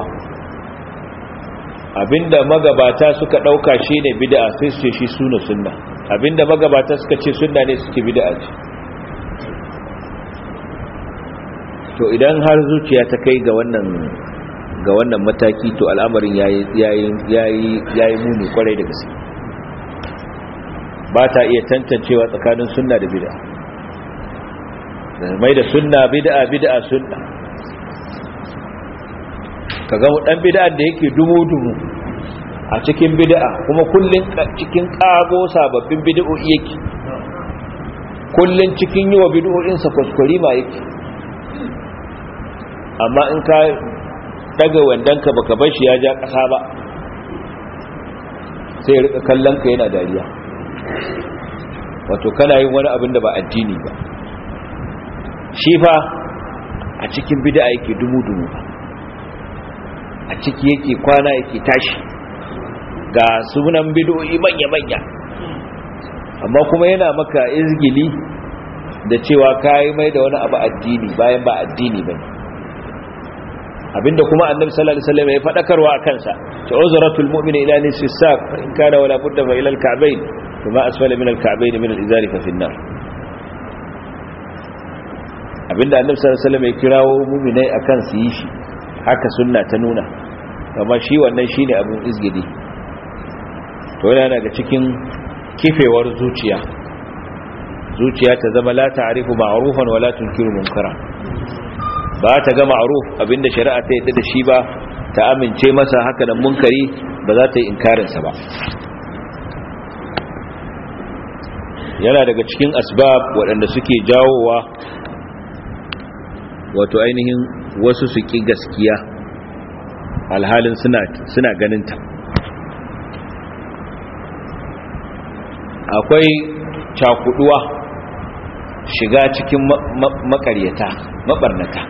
abinda magabata suka dauka shine bid'a sai su ce shi sunna sunna abinda magabata suka ce sunna ne suke bid'a ce to idan har zuciya ta kai ga wannan ga wannan mataki to al'amarin yayi yayi yayi yayi muni kwarai da gaske ba ta iya tantancewa tsakanin sunna da bid'a mai da sunna bid'a bid'a sunna kaga dan bid'a da yake dumu-dumu a cikin bid'a kuma kullun cikin kago sababbin bid'o'i yake kullun cikin yiwa bid'o'in sa kuskure ma yake amma in ka daga wandanka baka bar shi ya ja kasa ba sai rika kallon ka yana dariya wato kana yin wani abin da ba addini ba shi fa a cikin bid'a yake dumu-dumu a ciki yake kwana yake tashi ga sunan bid'o'i manya-manya amma kuma yana maka izgili da cewa kai mai da wani abu addini bayan ba addini bane abinda kuma annabi sallallahu alaihi wasallam ya fadakarwa a kansa ta uzratul mu'mini ila nisfi saq fa in kana wala budda fa ila al-ka'bayn kuma asfala min al-ka'bayn min al-izari fa fi an-nar abinda annabi sallallahu alaihi wasallam ya kirawo mu'minai akan su yi shi haka sunna ta nuna amma shi wannan shine abin izgidi to yana daga cikin kifewar zuciya zuciya ta zama la ta'rifu ma'rufan wala tunkiru munkara ba ta ga ma'ruf abinda shari'a ta yadda da shi ba ta amince masa haka nan munkari ba za ta yi inkarin sa ba yana daga cikin asbab waɗanda suke jawowa wato ainihin wasu su ki gaskiya alhalin suna suna ganinta akwai cakuduwa shiga cikin makaryata mabarnata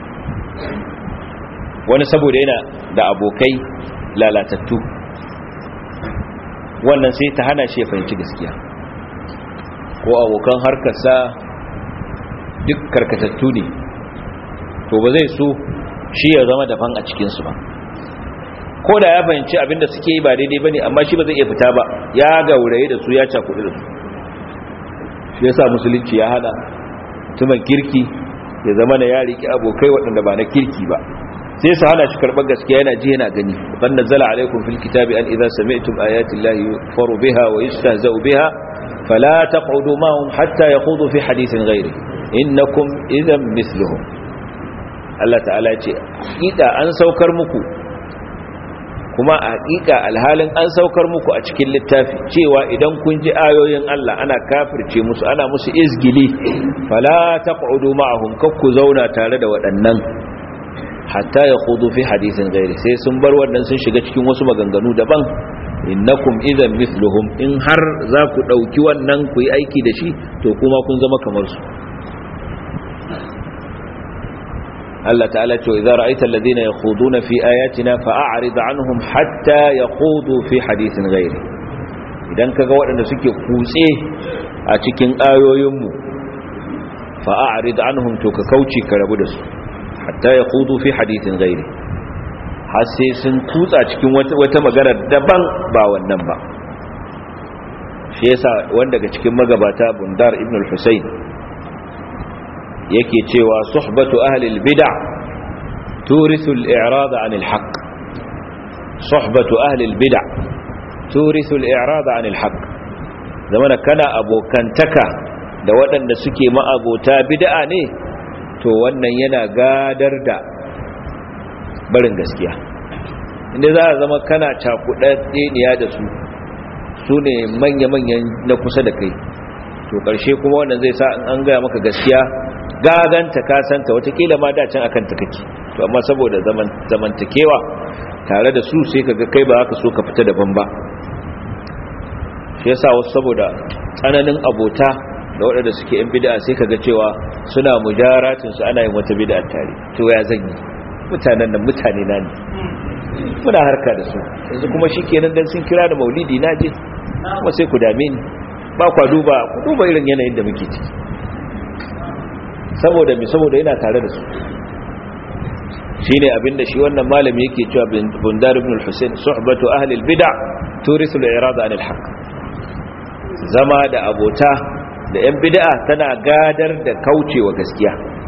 wani saboda yana da abokai lalatattu wannan sai ta hana shi ya fahimci gaskiya ko abokan harkarsa duk karkatattu ne to ba zai so shi ya zama daban a cikinsu ba ko da ya fahimci abinda suke yi ba daidai ba ne amma shi ba zai iya fita ba ya gauraye da su ya cakudu da su shi ya sa musulunci ya hada tuman kirki ya zama na ya riƙe abokai waɗanda ba na kirki ba sai su hana shi karɓar gaskiya yana ji yana gani ban nazzala alaikum fil kitabi an idza sami'tum ayati llahi yukfaru biha wa yustahza'u biha fala taq'udu ma'hum hatta yakhudu fi hadithin ghairi innakum idhan mithluhum Allah ta'ala ya ce hakika an saukar muku kuma a hakika alhalin an saukar muku a cikin littafi cewa idan kun ji ayoyin Allah ana kafirce musu ana musu izgili fala taq'udu ma'ahum kakku zauna tare da waɗannan hatta yakhudu fi hadithin ghairi sai sun bar wannan sun shiga cikin wasu maganganu daban innakum idan mithluhum in har za ku dauki wannan ku yi aiki da shi to kuma kun zama kamar su Allah ta'ala ce idza ra'aita alladhina yakhuduna fi ayatina fa'arid anhum hatta yakhudu fi hadithin ghairi idan kaga waɗanda suke kutse a cikin ayoyinmu fa'arid anhum to ka kauce ka rabu da su hatta yakhudu fi hadithin ghairi har sai sun kutsa cikin wata magana daban ba wannan ba shi yasa wanda daga cikin magabata Bundar ibn al-Husayn yake cewa suhbatu ahli al-bid'a turithu al-i'rad 'an al-haqq suhbatu ahli al-bid'a turithu al-i'rad 'an al-haqq zamana kana abokantaka da waɗanda suke ma'abota bid'a ne to wannan yana gadar da barin gaskiya inda za a zama kana cakuɗaɗɗeniya da su su ne manya-manyan na kusa da kai to ƙarshe kuma wannan zai sa an gaya maka gaskiya gaganta kasanta watakila ma dacin akan ta kake to amma saboda zamantakewa tare da su sai kaga kai ba haka so ka fita daban ba shi yasa wasu saboda tsananin abota da waɗanda suke yan bid'a sai kaga cewa suna mujaratin su ana yin wata bid'a tare to ya zan yi mutanen nan mutane na ne muna harka da su yanzu kuma shikenan dan sun kira da maulidi na je kuma sai ku dame ni ba kwa duba ku duba irin yanayin da muke ciki saboda mi saboda yana tare da su shine abinda shi wannan malami yake cewa bundar ibn al-husayn suhbatu ahli al-bid'a turithu al-irada an al-haq zama da abota da yan bid'a tana gadar da kaucewa gaskiya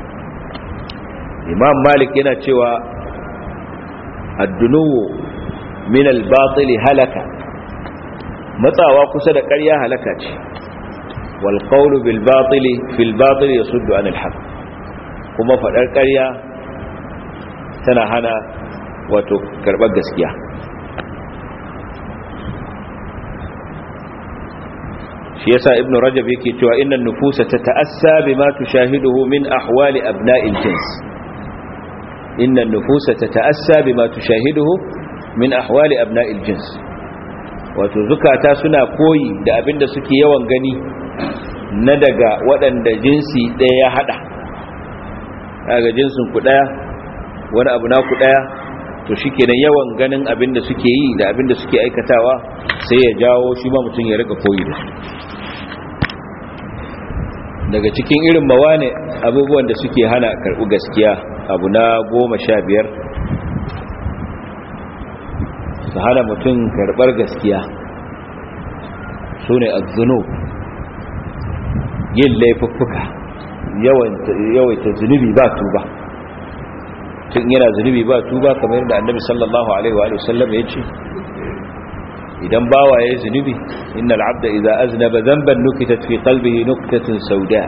imam malik yana cewa ad-dunuwu min al-batil halaka matsawa kusa da ƙarya halaka ce wal qawlu bil batili fil batil yasuddu an al haqq kuma fadar ƙarya tana hana wato karbar gaskiya shi yasa ibnu rajab yake cewa innan nufusa tata'assa bima tushahiduhu min ahwali abna'il jins innan nufusa tata'assa bima tushahiduhu min ahwali abna'il jins wato zukata suna koyi da abinda suke yawan gani na daga waɗanda jinsi ɗaya ya haɗa daga jinsin ku ɗaya wani abu na ku ɗaya to shi kenan yawan ganin abinda suke yi da abinda suke aikatawa sai ya jawo shi ba mutum ya rika koyi da su daga cikin irin mawane abubuwan da suke hana karɓi gaskiya abu na goma sha biyar su hana mutum karɓar gaskiya su ne azuno yin laifuffuka yawaita zunubi ba tuba tun yana zunubi ba tuba kamar yadda annabi sallallahu alaihi wa sallam ya ce idan bawa ya zunubi innal abda idza aznaba dhanban nukitat fi qalbihi nuktatun sauda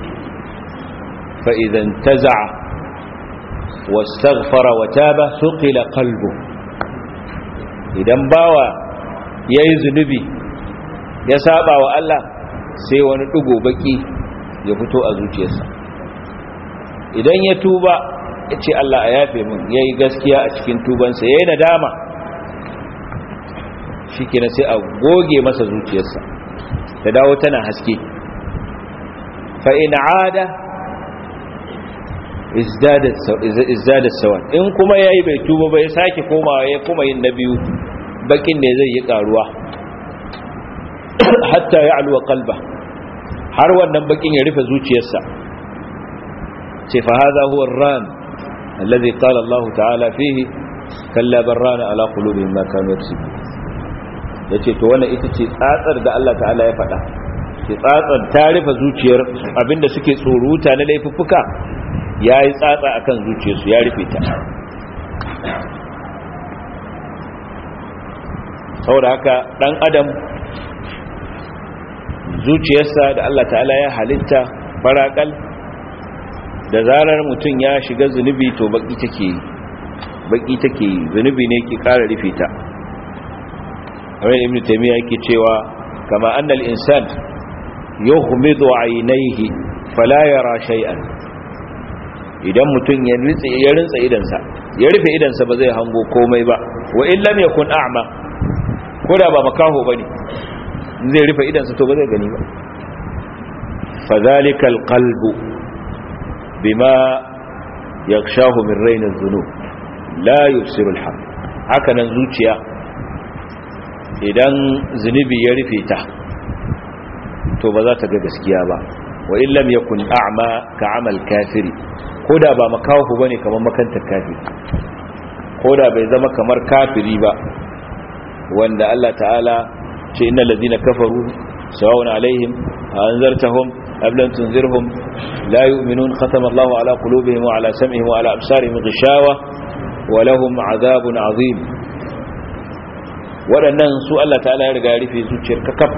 fa idza intaza'a wastaghfara wa taba suqila qalbu idan bawa yayi zunubi ya saba wa Allah sai wani dugo baki ya fito a zuciyarsa idan ya tuba ya ce Allah a yafe min yayi gaskiya a cikin tubansa yayi nadama shi kenan sai a goge masa zuciyarsa ta dawo tana haske fa'in ada izdadat sawan in kuma ya yi bai tuba bai sake komawa ya kuma yin na biyu bakin ne zai yi karuwa hatta ya alwa kalba har wannan bakin ya rufe zuciyarsa ce fa haza huwa ran allazi qala Allah ta'ala fihi kalla barrana ala qulubihim ma kanu yaksubun ya ce to wannan ita ce tsatsar da Allah ta'ala ya faɗa ce tsatsar ta rufe zuciyar abinda suke tsoruta na laifuffuka ya yi tsatsa a kan zuciyarsu ya rufe ta saboda haka ɗan adam zuciyarsa da Allah ta'ala ya halitta faraƙal da zarar mutum ya shiga zunubi to baki take yi baki take yi zunubi ne ke ƙara rufe ta abin ibn taymiya yake cewa kama annal insan yughmidu aynayhi fala yara shay'an idan mutum ya ritsa ya rinsa idansa ya rufe idansa ba zai hango komai ba wa in lam yakun a'ma koda ba makaho bane zai rufe idansa to ba zai gani ba fadhalika alqalbu bima yakshahu min rayn adh-dhunub la yubsiru al-haq haka nan zuciya idan zunubi ya rufe ta to ba za ta ga gaskiya ba wa illam yakun a'ma ka amal kafiri koda ba makahu bane kamar makantar kafiri koda bai zama kamar kafiri ba wanda Allah ta'ala ce innal ladina kafaru sawa'un alaihim anzartahum am lam tunzirhum la yu'minun khatama Allahu ala qulubihim wa ala sam'ihim wa ala absarihim ghishawa wa lahum 'adhabun 'azim waɗannan su Allah ta'ala ya riga ya rufe zuciyar kakaf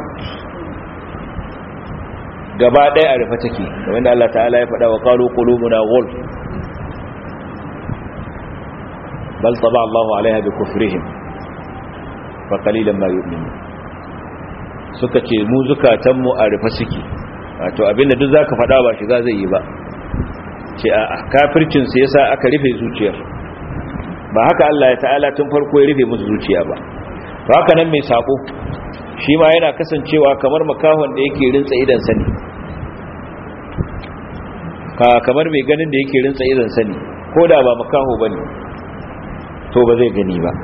gaba ɗaya a rufe take kamar da Allah ta'ala ya faɗa wa qalu qulubuna ghulf bal taba Allahu alaiha bi kufrihim fa qalilan ma yu'minun suka ce mu zukatan mu a rufe suke wato abinda duk zaka faɗa ba shiga zai yi ba ce a kafircin sa yasa aka rufe zuciyar ba haka Allah ya ta'ala tun farko ya rufe musu zuciya ba to haka nan mai sako shi ma yana kasancewa kamar makahon da yake rinsa idan sani ka kamar mai ganin da yake rinsa idan sani ko da ba makaho bane to ba zai gani ba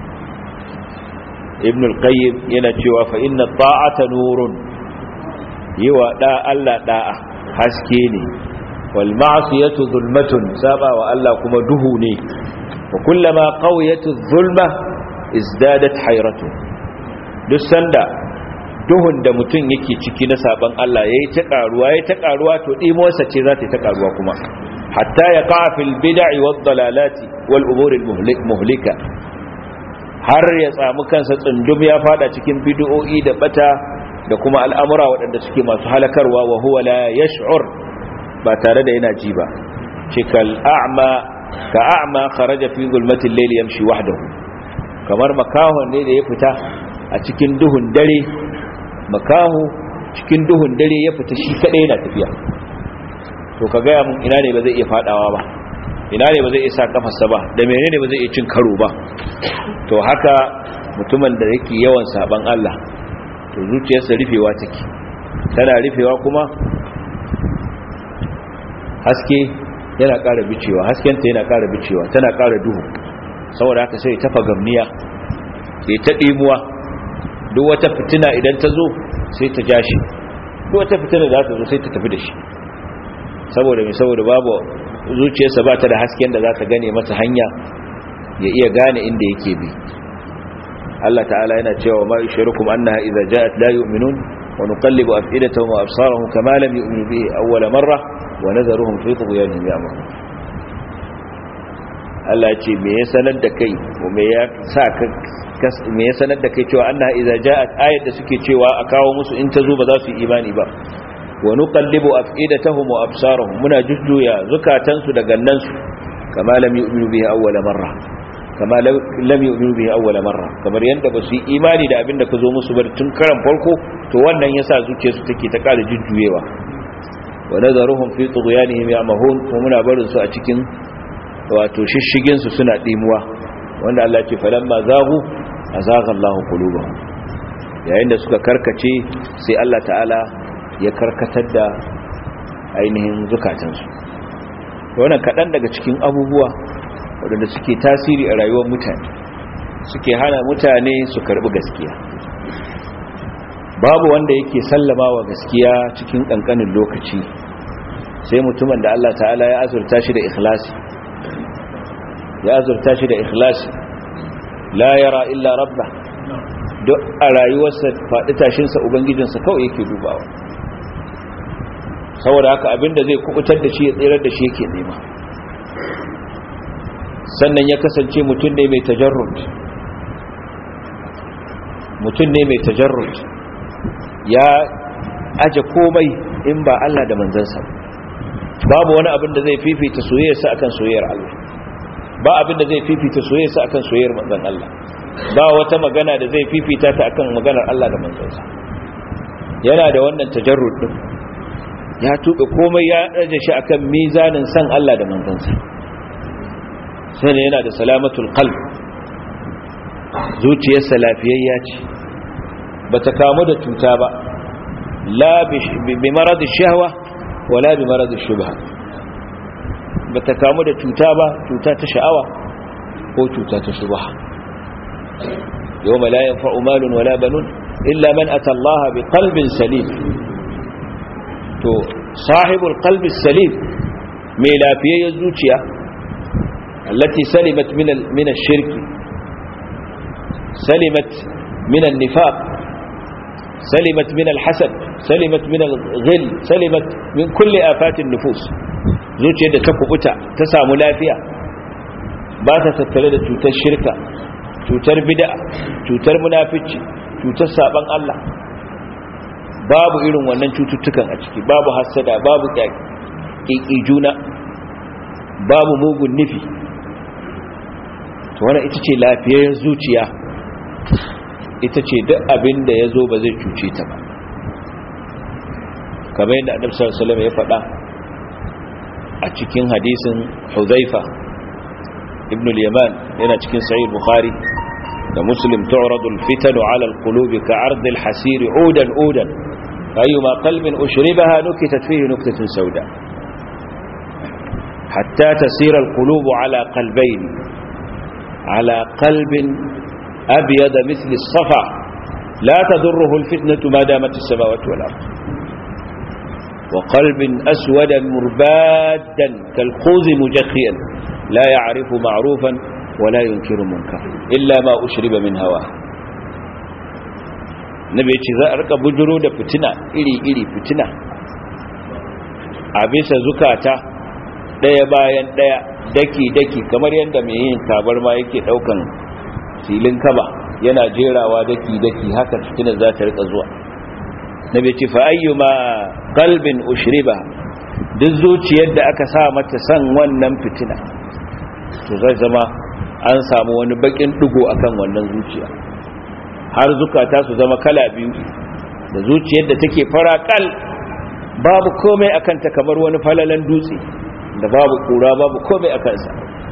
ibn al-qayyim yana cewa fa inna ta'ata nurun yiwa da Allah da'a haske ne wal ma'siyatu zulmatun saba wa Allah kuma duhu ne wa kullama qawiyatu zulma izdadat hayratu duk sanda duhun da mutum yake ciki na saban Allah yayi ta karuwa yayi ta karuwa to dimuwarsa ce za ta ta karuwa kuma hatta ya qa'a fil bid'i wad dalalati wal umur al muhlika har ya samu kansa tsundum ya fada cikin bid'o'i da bata da kuma al'amura waɗanda suke masu halakarwa wa huwa la yash'ur ba tare da yana ji ba cikal a'ma ka a'ma kharaja fi zulmatil layli yamshi wahdahu kamar makahon ne da ya fita a cikin duhun dare makaho cikin duhun dare ya fita shi kadai yana tafiya to ka gaya mun ina ne ba zai iya fadawa ba ina ne ba zai iya sa kafarsa ba da menene ba zai iya cin karo ba to haka mutumin da yake yawan saban Allah to zuciyarsa rufewa take tana rufewa kuma haske yana ƙara bicewa haskenta yana ƙara bicewa tana ƙara duhu saboda haka sai ta fagamniya sai ta ɗimuwa duk wata fitina idan ta zo sai ta ja shi duk wata fitina za ta zo sai ta tafi da shi saboda mai saboda babu zuciyarsa ba ta da hasken da za ta gane masa hanya ya iya gane inda yake bi Allah ta'ala yana cewa ma ishirukum annaha idza ja'at la yu'minun wa nuqallibu af'idatahum wa absarahum kama lam yu'minu bihi awwal marra wa nadharuhum fi tughyanihim ya'mahun Allah ce me ya sanar da kai ko me ya sa ka me ya sanar da kai cewa annaha idza ja'at ayat da suke cewa a kawo musu in ta zo ba za su yi imani ba wa nuqallibu af'idatahum wa absarahum muna jujjuya zukatansu da gannansu kama lam yu'minu bihi awwal marra kama lam yu'minu bihi awwal marra kamar yanda ba su yi imani da abin da ka zo musu ba tun karan farko to wannan yasa zuciyarsu take ta ƙara jujjuyewa wa nadaruhum fi tughyanihim ya'mahun kuma muna barin su a cikin wato shishigin su suna dimuwa wanda Allah ce falamma zagu azaga Allahu qulubahum yayin da suka karkace sai Allah ta'ala ya karkatar da ainihin zukatansu wannan kaɗan daga cikin abubuwa waɗanda suke tasiri a rayuwar mutane suke hana mutane su karɓi gaskiya babu wanda yake sallama wa gaskiya cikin ƙanƙanin lokaci sai mutumin da Allah ta'ala ya azurta shi da ikhlasi ya azurta shi da ikhlasi la yara illa rabba duk a rayuwarsa faɗi tashinsa ubangijinsa kawai yake dubawa saboda haka abinda zai kubutar da shi ya tsirar da shi yake nema sannan ya kasance mutum ne mai tajarrud mutum ne mai tajarrud ya aje komai in ba Allah da manzansa babu wani abin da zai fifita soyayyarsa akan soyayyar Allah ba abin da zai fifita soyayyarsa akan soyayyar manzon Allah ba wata magana da zai fifita ta akan maganar Allah da manzansa yana da wannan tajarrud din ya tuɓe komai ya ɗaje shi akan mizanin san Allah da manzansa sai yana da salamatul qalb zuciyarsa lafiyayya ce bata kamu da cuta ba la bi marad shahwa wala bi marad shubha bata kamu da cuta ba cuta ta sha'awa ko cuta ta shubha yawma la yanfa'u malun wala banun illa man ata Allah bi qalbin salim to sahibul qalbi salim mai lafiyayyar zuciya allati salimat min min ash-shirk salimat min an-nifaq salimat min al-hasad salimat min al-ghil salimat min kulli afati an-nufus zuciyar da ta kubuta ta samu lafiya ba ta tattare da cutar shirka cutar bid'a cutar munafici cutar saban Allah babu irin wannan cututtukan a ciki babu hassada babu ƙiƙi juna babu mugun nufi to wannan ita ce lafiyayyar zuciya ita ce duk abin da ya zo ba zai cuce ta ba kamar yadda annabi sallallahu alaihi ya faɗa a cikin hadisin Huzaifa ibn al-Yaman yana cikin sahih Bukhari da Muslim tu'radu al-fitanu 'ala al-qulubi ka'ard al-hasir 'udan 'udan أيما قلب أشربها نكتت فيه نكتة سوداء حتى تسير القلوب على قلبين على قلب أبيض مثل الصفا لا تضره الفتنة ما دامت السماوات والأرض وقلب أسود مربادا كالخوذ مجخيا لا يعرف معروفا ولا ينكر منكرا إلا ما أشرب من هواه nabi ya ce za a rika bujiro da fitina iri-iri fitina a bisa zukata ɗaya bayan ɗaya daki-daki kamar yadda mai yin tabar ma yake ɗaukan filin kaba yana jerawa daki-daki haka fitinar za ta rika zuwa na bai ce fa'ayyuma kalbin ushriba duk zuciyar da aka sa mata san wannan fitina to zai zama an samu wani bakin dugo akan wannan zuciya har zukata su zama kala biyu da zuciyar da take farakal babu komai akan ta kamar wani falalan dutse da babu kura babu komai akan sa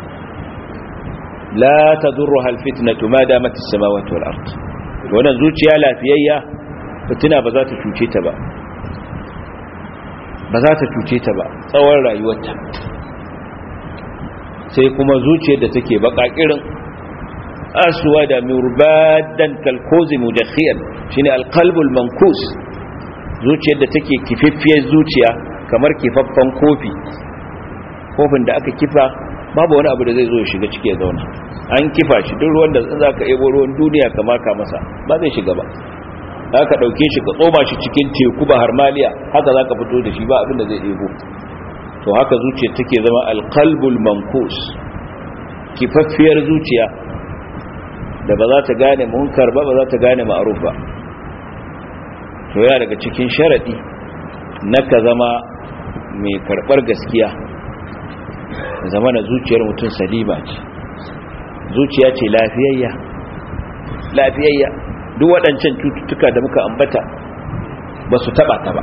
la tadurruha alfitnatu ma damat as-samawati wal ard wannan zuciya lafiyayya fitina ba za ta cuce ta ba ba za ta cuce ta ba tsawon rayuwarta sai kuma zuciyar da take bakakirin aswa da murbadan kalkozi mudakhiyar shine alqalbul mankus zuciyar da take kififfiyar zuciya kamar kifaffan kofi kofin da aka kifa babu wani abu da zai zo ya shiga ciki ya zauna an kifa shi duk ruwan da za ka ebo ruwan duniya ka maka masa ba zai shiga ba za ka ɗauke shi ka tsoma shi cikin teku ba harmaliya haka za ka fito da shi ba abin da zai ebo to haka zuciya take zama alqalbul mankus kifaffiyar zuciya da ba za ta gane munkar ba ba za ta gane ma'ruf ba to ya daga cikin sharadi na ka zama mai karbar gaskiya zama na zuciyar mutum salima ce zuciya ce lafiyayya lafiyayya duk waɗancan cututtuka da muka ambata ba su taɓa ta ba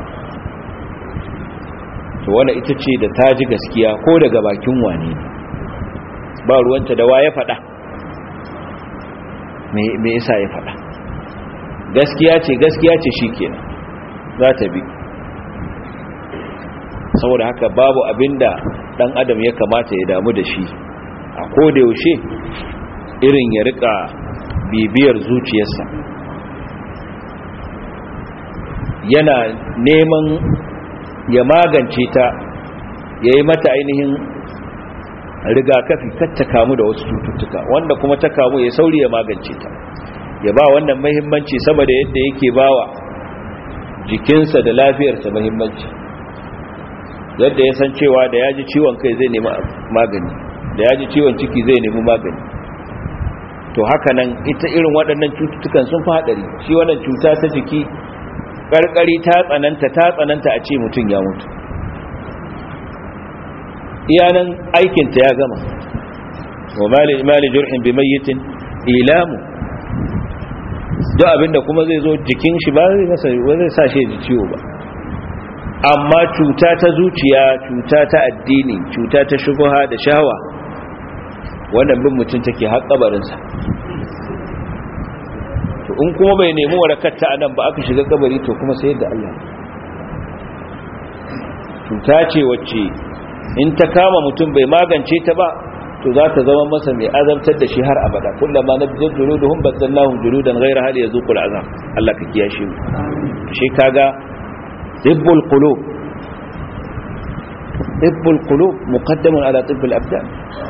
to wanda ita ce da ta ji gaskiya ko daga bakin wane ne ba ruwanta da wa ya faɗa me yasa ya faɗa gaskiya ce gaskiya ce shi kenan za ta bi saboda haka babu abinda ɗan adam ya kamata ya damu da shi a yaushe irin ya rika bibiyar zuciyarsa yana neman ya magance ta ya yi mata ainihin rigakafi ta kamu da wasu cututtuka wanda kuma ta kamu ya sauri ya magance ta ya ba wannan mahimmanci sama da yadda yake bawa jikinsa da lafiyarsa mahimmanci yadda ya san cewa da ya ji ciwon kai zai nemi magani da ya ji ciwon ciki zai nemi magani to haka nan ita irin waɗannan cututtukan sun fi haɗari shi wannan cuta ta jiki ƙarƙari ta tsananta ta tsananta a ce mutum ya mutu iyanan aikinta ya gama wa mali jur'in bi mayyitin ilamu duk abinda kuma zai zo jikin shi ba zai sa shi ji ciwo ba amma cuta ta zuciya cuta ta addini cuta ta shubuha da shawa wannan bin mutum take har kabarinsa to in kuma bai nemi warakar ta anan ba aka shiga kabari to kuma sai da Allah cuta ce wacce in ta kama mutum bai magance ta ba to za ta zama masa mai azabtar da shi har abada kullama nabjad juluduhum badallahum juludan ghayra hal yazuqul azab Allah ka kiyashe mu shi kaga tibbul qulub tibbul qulub muqaddamun ala tibbil abdan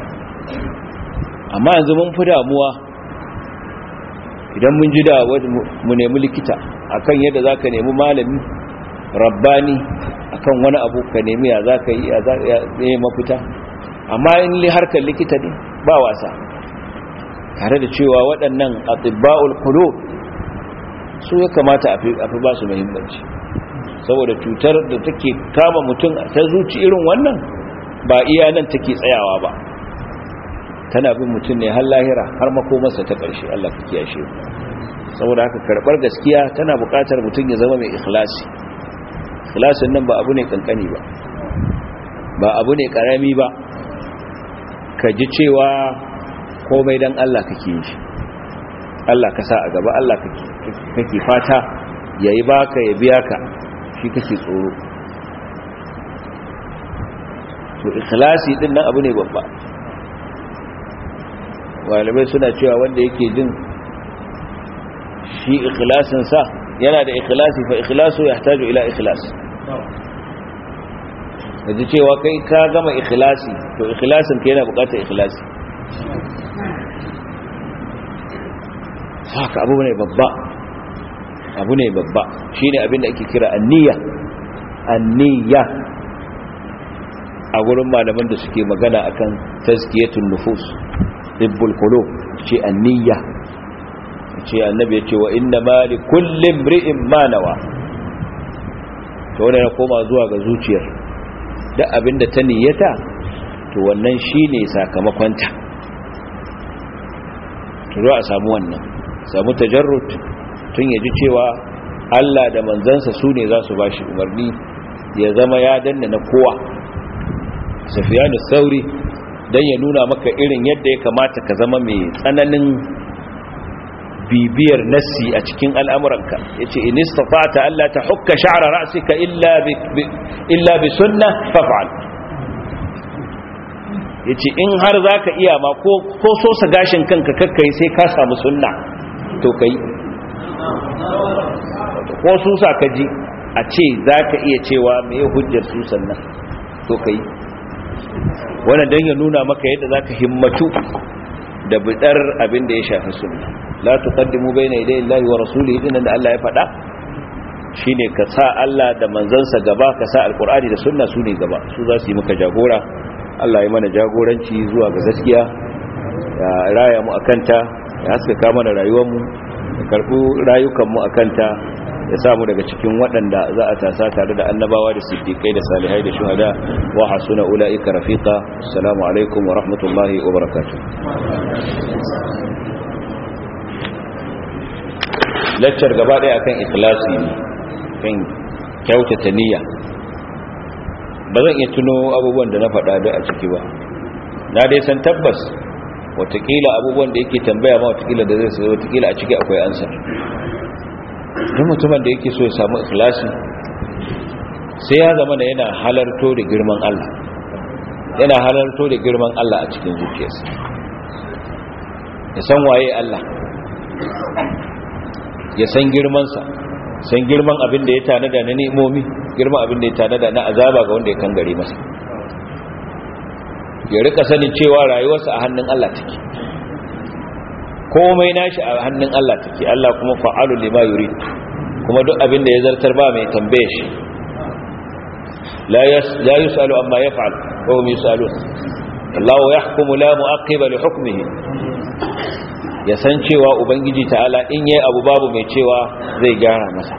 amma yanzu mun fi damuwa idan mun ji da mu nemi likita akan yadda za ka nemi malami rabbani akan wani abu ka nemi ya za ka yi ya yi mafita amma in li harkar likita ne ba wasa tare da cewa waɗannan atibba'ul kulo su ya kamata a fi ba su muhimmanci saboda cutar da take kama mutum ta zuci irin wannan ba iya nan take tsayawa ba tana bin mutum ne har lahira har makomarsa ta ƙarshe Allah ka kiyashe saboda haka karɓar gaskiya tana buƙatar mutum ya zama mai ikhlasi ikhlasin nan ba abu ne kankani ba ba abu ne ƙarami ba ka ji cewa komai dan Allah kake yi shi Allah ka sa a gaba Allah kake fata yayi baka ya biya ka shi kake tsoro to ikhlasi din nan abu ne babba malamai suna cewa wanda yake jin shi ikhlasinsa yana da ikhlasi fa ikhlasu yahtaju ila ikhlas kaji cewa kai ka gama ikhlasi to ikhlasin ka yana bukatar ikhlasi haka abu ne babba abu ne babba shine abin da ake kira anniya anniya a gurin malaman da suke magana akan tazkiyatun nufus hibbul qulub ce anniya ce annabi ya ce wa inna ma li kulli imri'in ma nawa to wannan ya koma zuwa ga zuciyar duk abinda ta niyyata to wannan shine sakamakonta to za a samu wannan samu tajarrud tun yaji cewa Allah da manzansa su ne za su bashi umarni ya zama ya danna na kowa safiyanu sauri dan ya nuna maka irin yadda ya kamata ka zama mai tsananin bibiyar nassi a cikin al'amuranka ya ce in istafata Allah ta hukka sha'ara ra'asika illa bi sunna fafa'al ya ce in har za ka iya ma ko so sa gashin kanka kakkai sai ka samu sunna to ka yi ko susa ka ji a ce za ka iya cewa mai hujjar susan nan to ka yi wannan don ya nuna maka yadda za ka himmatu da bidar abin da ya shafi sunna la tuqaddimu bayna yaday Allahi wa rasulihi dinan da Allah ya faɗa shine ka sa Allah da manzansa gaba ka sa alqur'ani da sunna su ne gaba su za su yi maka jagora Allah ya mana jagoranci zuwa ga gaskiya ya raya mu akanta ya haskaka mana rayuwar mu ya karbu rayukan mu akanta ya samu daga cikin waɗanda za a tasa tare da annabawa da siddiƙai da salihai da shuhada wa hasuna ula'ika rafiqa assalamu alaikum wa rahmatullahi wa barakatuh lecture gaba ɗaya akan ikhlasi ne kan kyautata niyya ba zan iya tuno abubuwan da na faɗa da a ciki ba na dai san tabbas watakila abubuwan da yake tambaya ma watakila da zai sai watakila a ciki akwai ansa duk mutumin da yake so ya samu ikhlasi sai ya zama da yana halarto da girman Allah yana halarto da girman Allah a cikin zuciyarsa ya san waye Allah ya san girmansa san girman abin da ya tanada na ni'imomi girman abin da ya tanada na azaba ga wanda ya kangare masa ya rika sanin cewa rayuwarsa a hannun Allah take komai nashi a hannun Allah take Allah kuma fa'alu lima yurid kuma duk abin da ya zartar ba mai tambaye shi la yusalu amma yaf'al wa hum yusalun Allah yahkumu la mu'aqqiba li hukmihi ya san cewa ubangiji ta'ala in yayi abu babu mai cewa zai gyara masa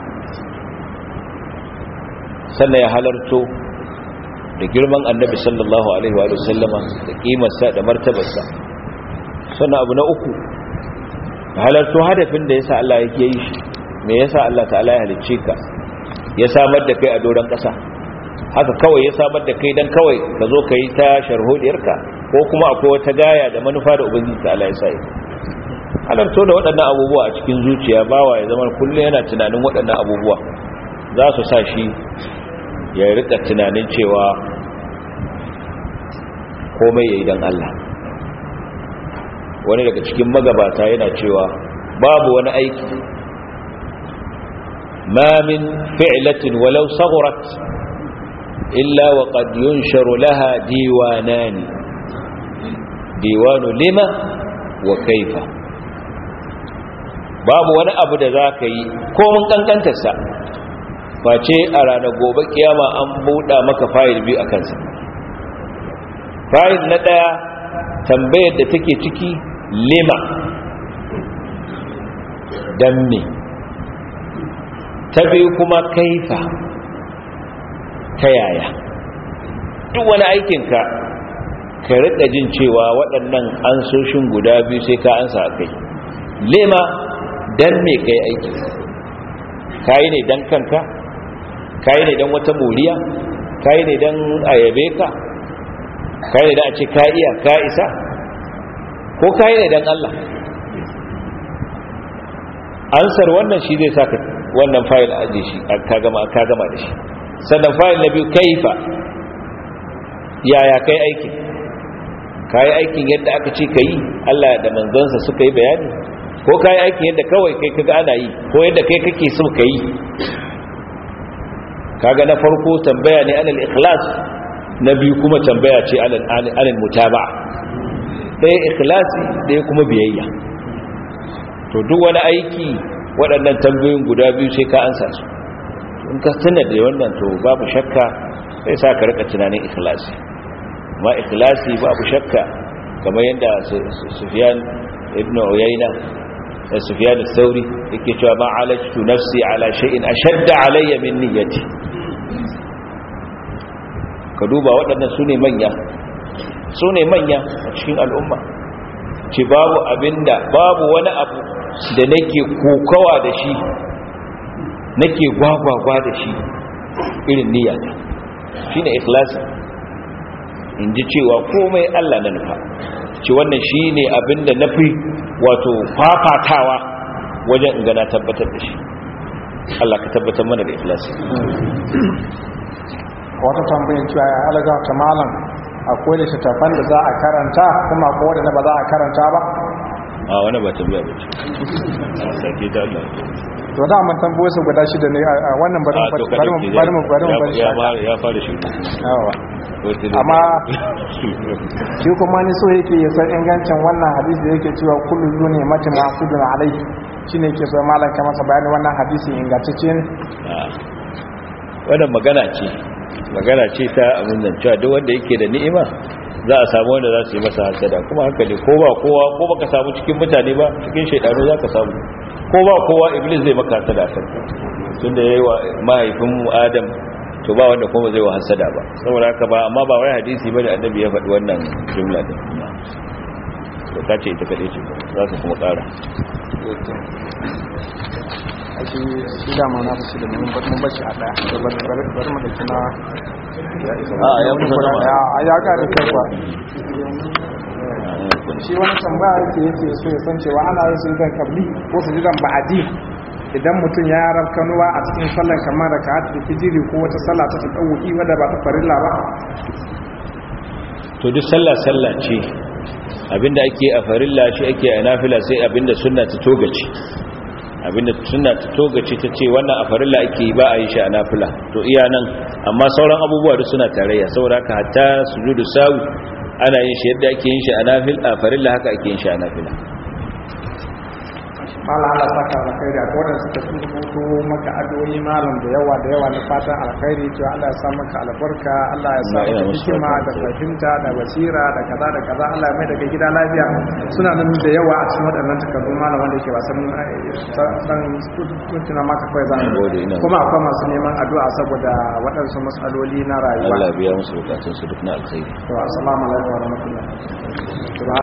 sannan ya halarto da girman annabi sallallahu alaihi wa sallama da kimarsa da martabarsa sannan abu na uku halarto hadafin da yasa Allah yake yi shi me yasa Allah ta'ala ya halicce ka ya samar da kai a doron ƙasa haka kawai ya samar da kai dan kawai ka zo ka yi ta sharhodiyarka ko kuma akwai wata gaya da manufa da ubangiji ta'ala ya sa yi halarto da waɗannan abubuwa a cikin zuciya bawa ya zama kullum yana tunanin waɗannan abubuwa za su sa shi ya rika tunanin cewa komai ya yi don Allah wani daga cikin magabata yana cewa babu wani aiki ma min fi'latin walau saghurat illa wa qad yunsharu laha diwanani diwanu lima wa kaifa babu wani abu da za ka yi komin kankantarsa face a ranar gobe kiyama an buɗa maka fayil biyu a kansa fayil na ɗaya tambayar da take ciki lima don me ta biyu kuma kaifa ta yaya duk wani aikinka ka rika jin cewa waɗannan ansoshin guda biyu sai ka ansa a kai lima don me kai aiki kayi ne don kanka kayi ne don wata moriya kayi ne don ayabe ka kayi ne don a ce ka iya ka isa ko kayi ne don Allah ansar wannan shi zai saka wannan fayil a ajiye shi ka gama da shi sannan fayil na biyu kaifa yaya kai aikin kayi aikin yadda aka ce ka yi Allah da manzansa suka yi bayani ko kayi aikin yadda kawai kai kaga ana yi ko yadda kai kake so ka yi kaga na farko tambaya ne alal ikhlas na biyu kuma tambaya ce alal mutaba'a ɗaya ikhlasi ɗaya kuma biyayya to duk wani aiki waɗannan tambayoyin guda biyu sai ka ansa su in ka tuna da wannan to babu shakka sai sa ka rika tunanin ikhlasi ma ikhlasi babu shakka kamar yadda Sufyan ibn Uyayna sufyan al-thawri yake cewa ma alajtu nafsi ala shay'in ashadda alayya min niyyati ka duba waɗannan su ne manya su ne manya a cikin al'umma ce babu abinda babu wani abu da nake kokawa da shi nake gwagwagwa da shi irin niyyata shi ne ikhlasi in ji cewa komai Allah na nufa ce wannan shi ne abinda na fi wato fafatawa wajen in gana tabbatar da shi Allah ka tabbatar mana da ikhlasi wata tambayin cewa ya alaga ta malam akwai da littattafan da za a karanta kuma akwai wadanda ba za a karanta ba a wani ba tambaya ba ce sake ta Allah to da mun tambaye su guda shida ne a wannan bari a mu to bari mu bari mu bari mu bari ya shi fara ya fara shi yawa amma shi kuma ni so yake ya san ingancin wannan hadisi da yake cewa kullu zuni mati masudun alai shine yake so malam ka masa bayani wannan hadisi ingantacce ne wannan magana ce magana ce ta abin nan cewa duk wanda yake da ni'ima za a samu wanda za su yi masa hasada kuma haka ne ko ba kowa ko baka samu cikin mutane ba cikin shaidanu za ka samu ko ba kowa iblis zai maka hasada a kan tunda yayi wa mahaifin mu adam to ba wanda kuma zai wa hasada ba saboda haka ba amma ba wai hadisi bane annabi ya faɗi wannan jumla din to ka ce ita kadai ce za ka kuma ƙara a shi shi da ma na su da mun mun bashi a daya to bari bari bari mu dauki na a ya kusa zama ya ya ga da kai kuwa shi wani tambaya yake yake so ya san cewa ana yin sujudan kabli ko sujudan ba'adi idan mutum ya rab kanuwa a cikin sallar kamar da ka da fijiri ko wata sallah ta tsawoki wadda ba ta farilla ba to duk sallah sallah ce abinda ake a farilla shi ake a nafila sai abinda sunna ta togace abinda sunna ta togace ta ce wannan a farilla ake yi ba a yi shi a nafila to iya nan amma sauran abubuwa duk suna tarayya saboda haka hatta sujudu sawi ana yin shi yadda ake yin shi a nafil a farilla haka ake yin shi a nafila malam Allah saka alkhairi a kodan suka turuto maka addu'o'i malam da yawa da yawa na fatan alkhairi to Allah ya sa maka albarka Allah ya sa Allah ya maka musu hikima da albarka. fahimta da basira da kaza da kaza Allah ya mai daga gida lafiya suna nan da yawa a cikin waɗannan takardu malam wanda yake ba san san kuntuna maka kawai za Gode, ina kuma akwai masu neman addu'a saboda waɗansu matsaloli na rayuwa Allah biya musu bukatun su duk na alkhairi to assalamu alaikum wa rahmatullahi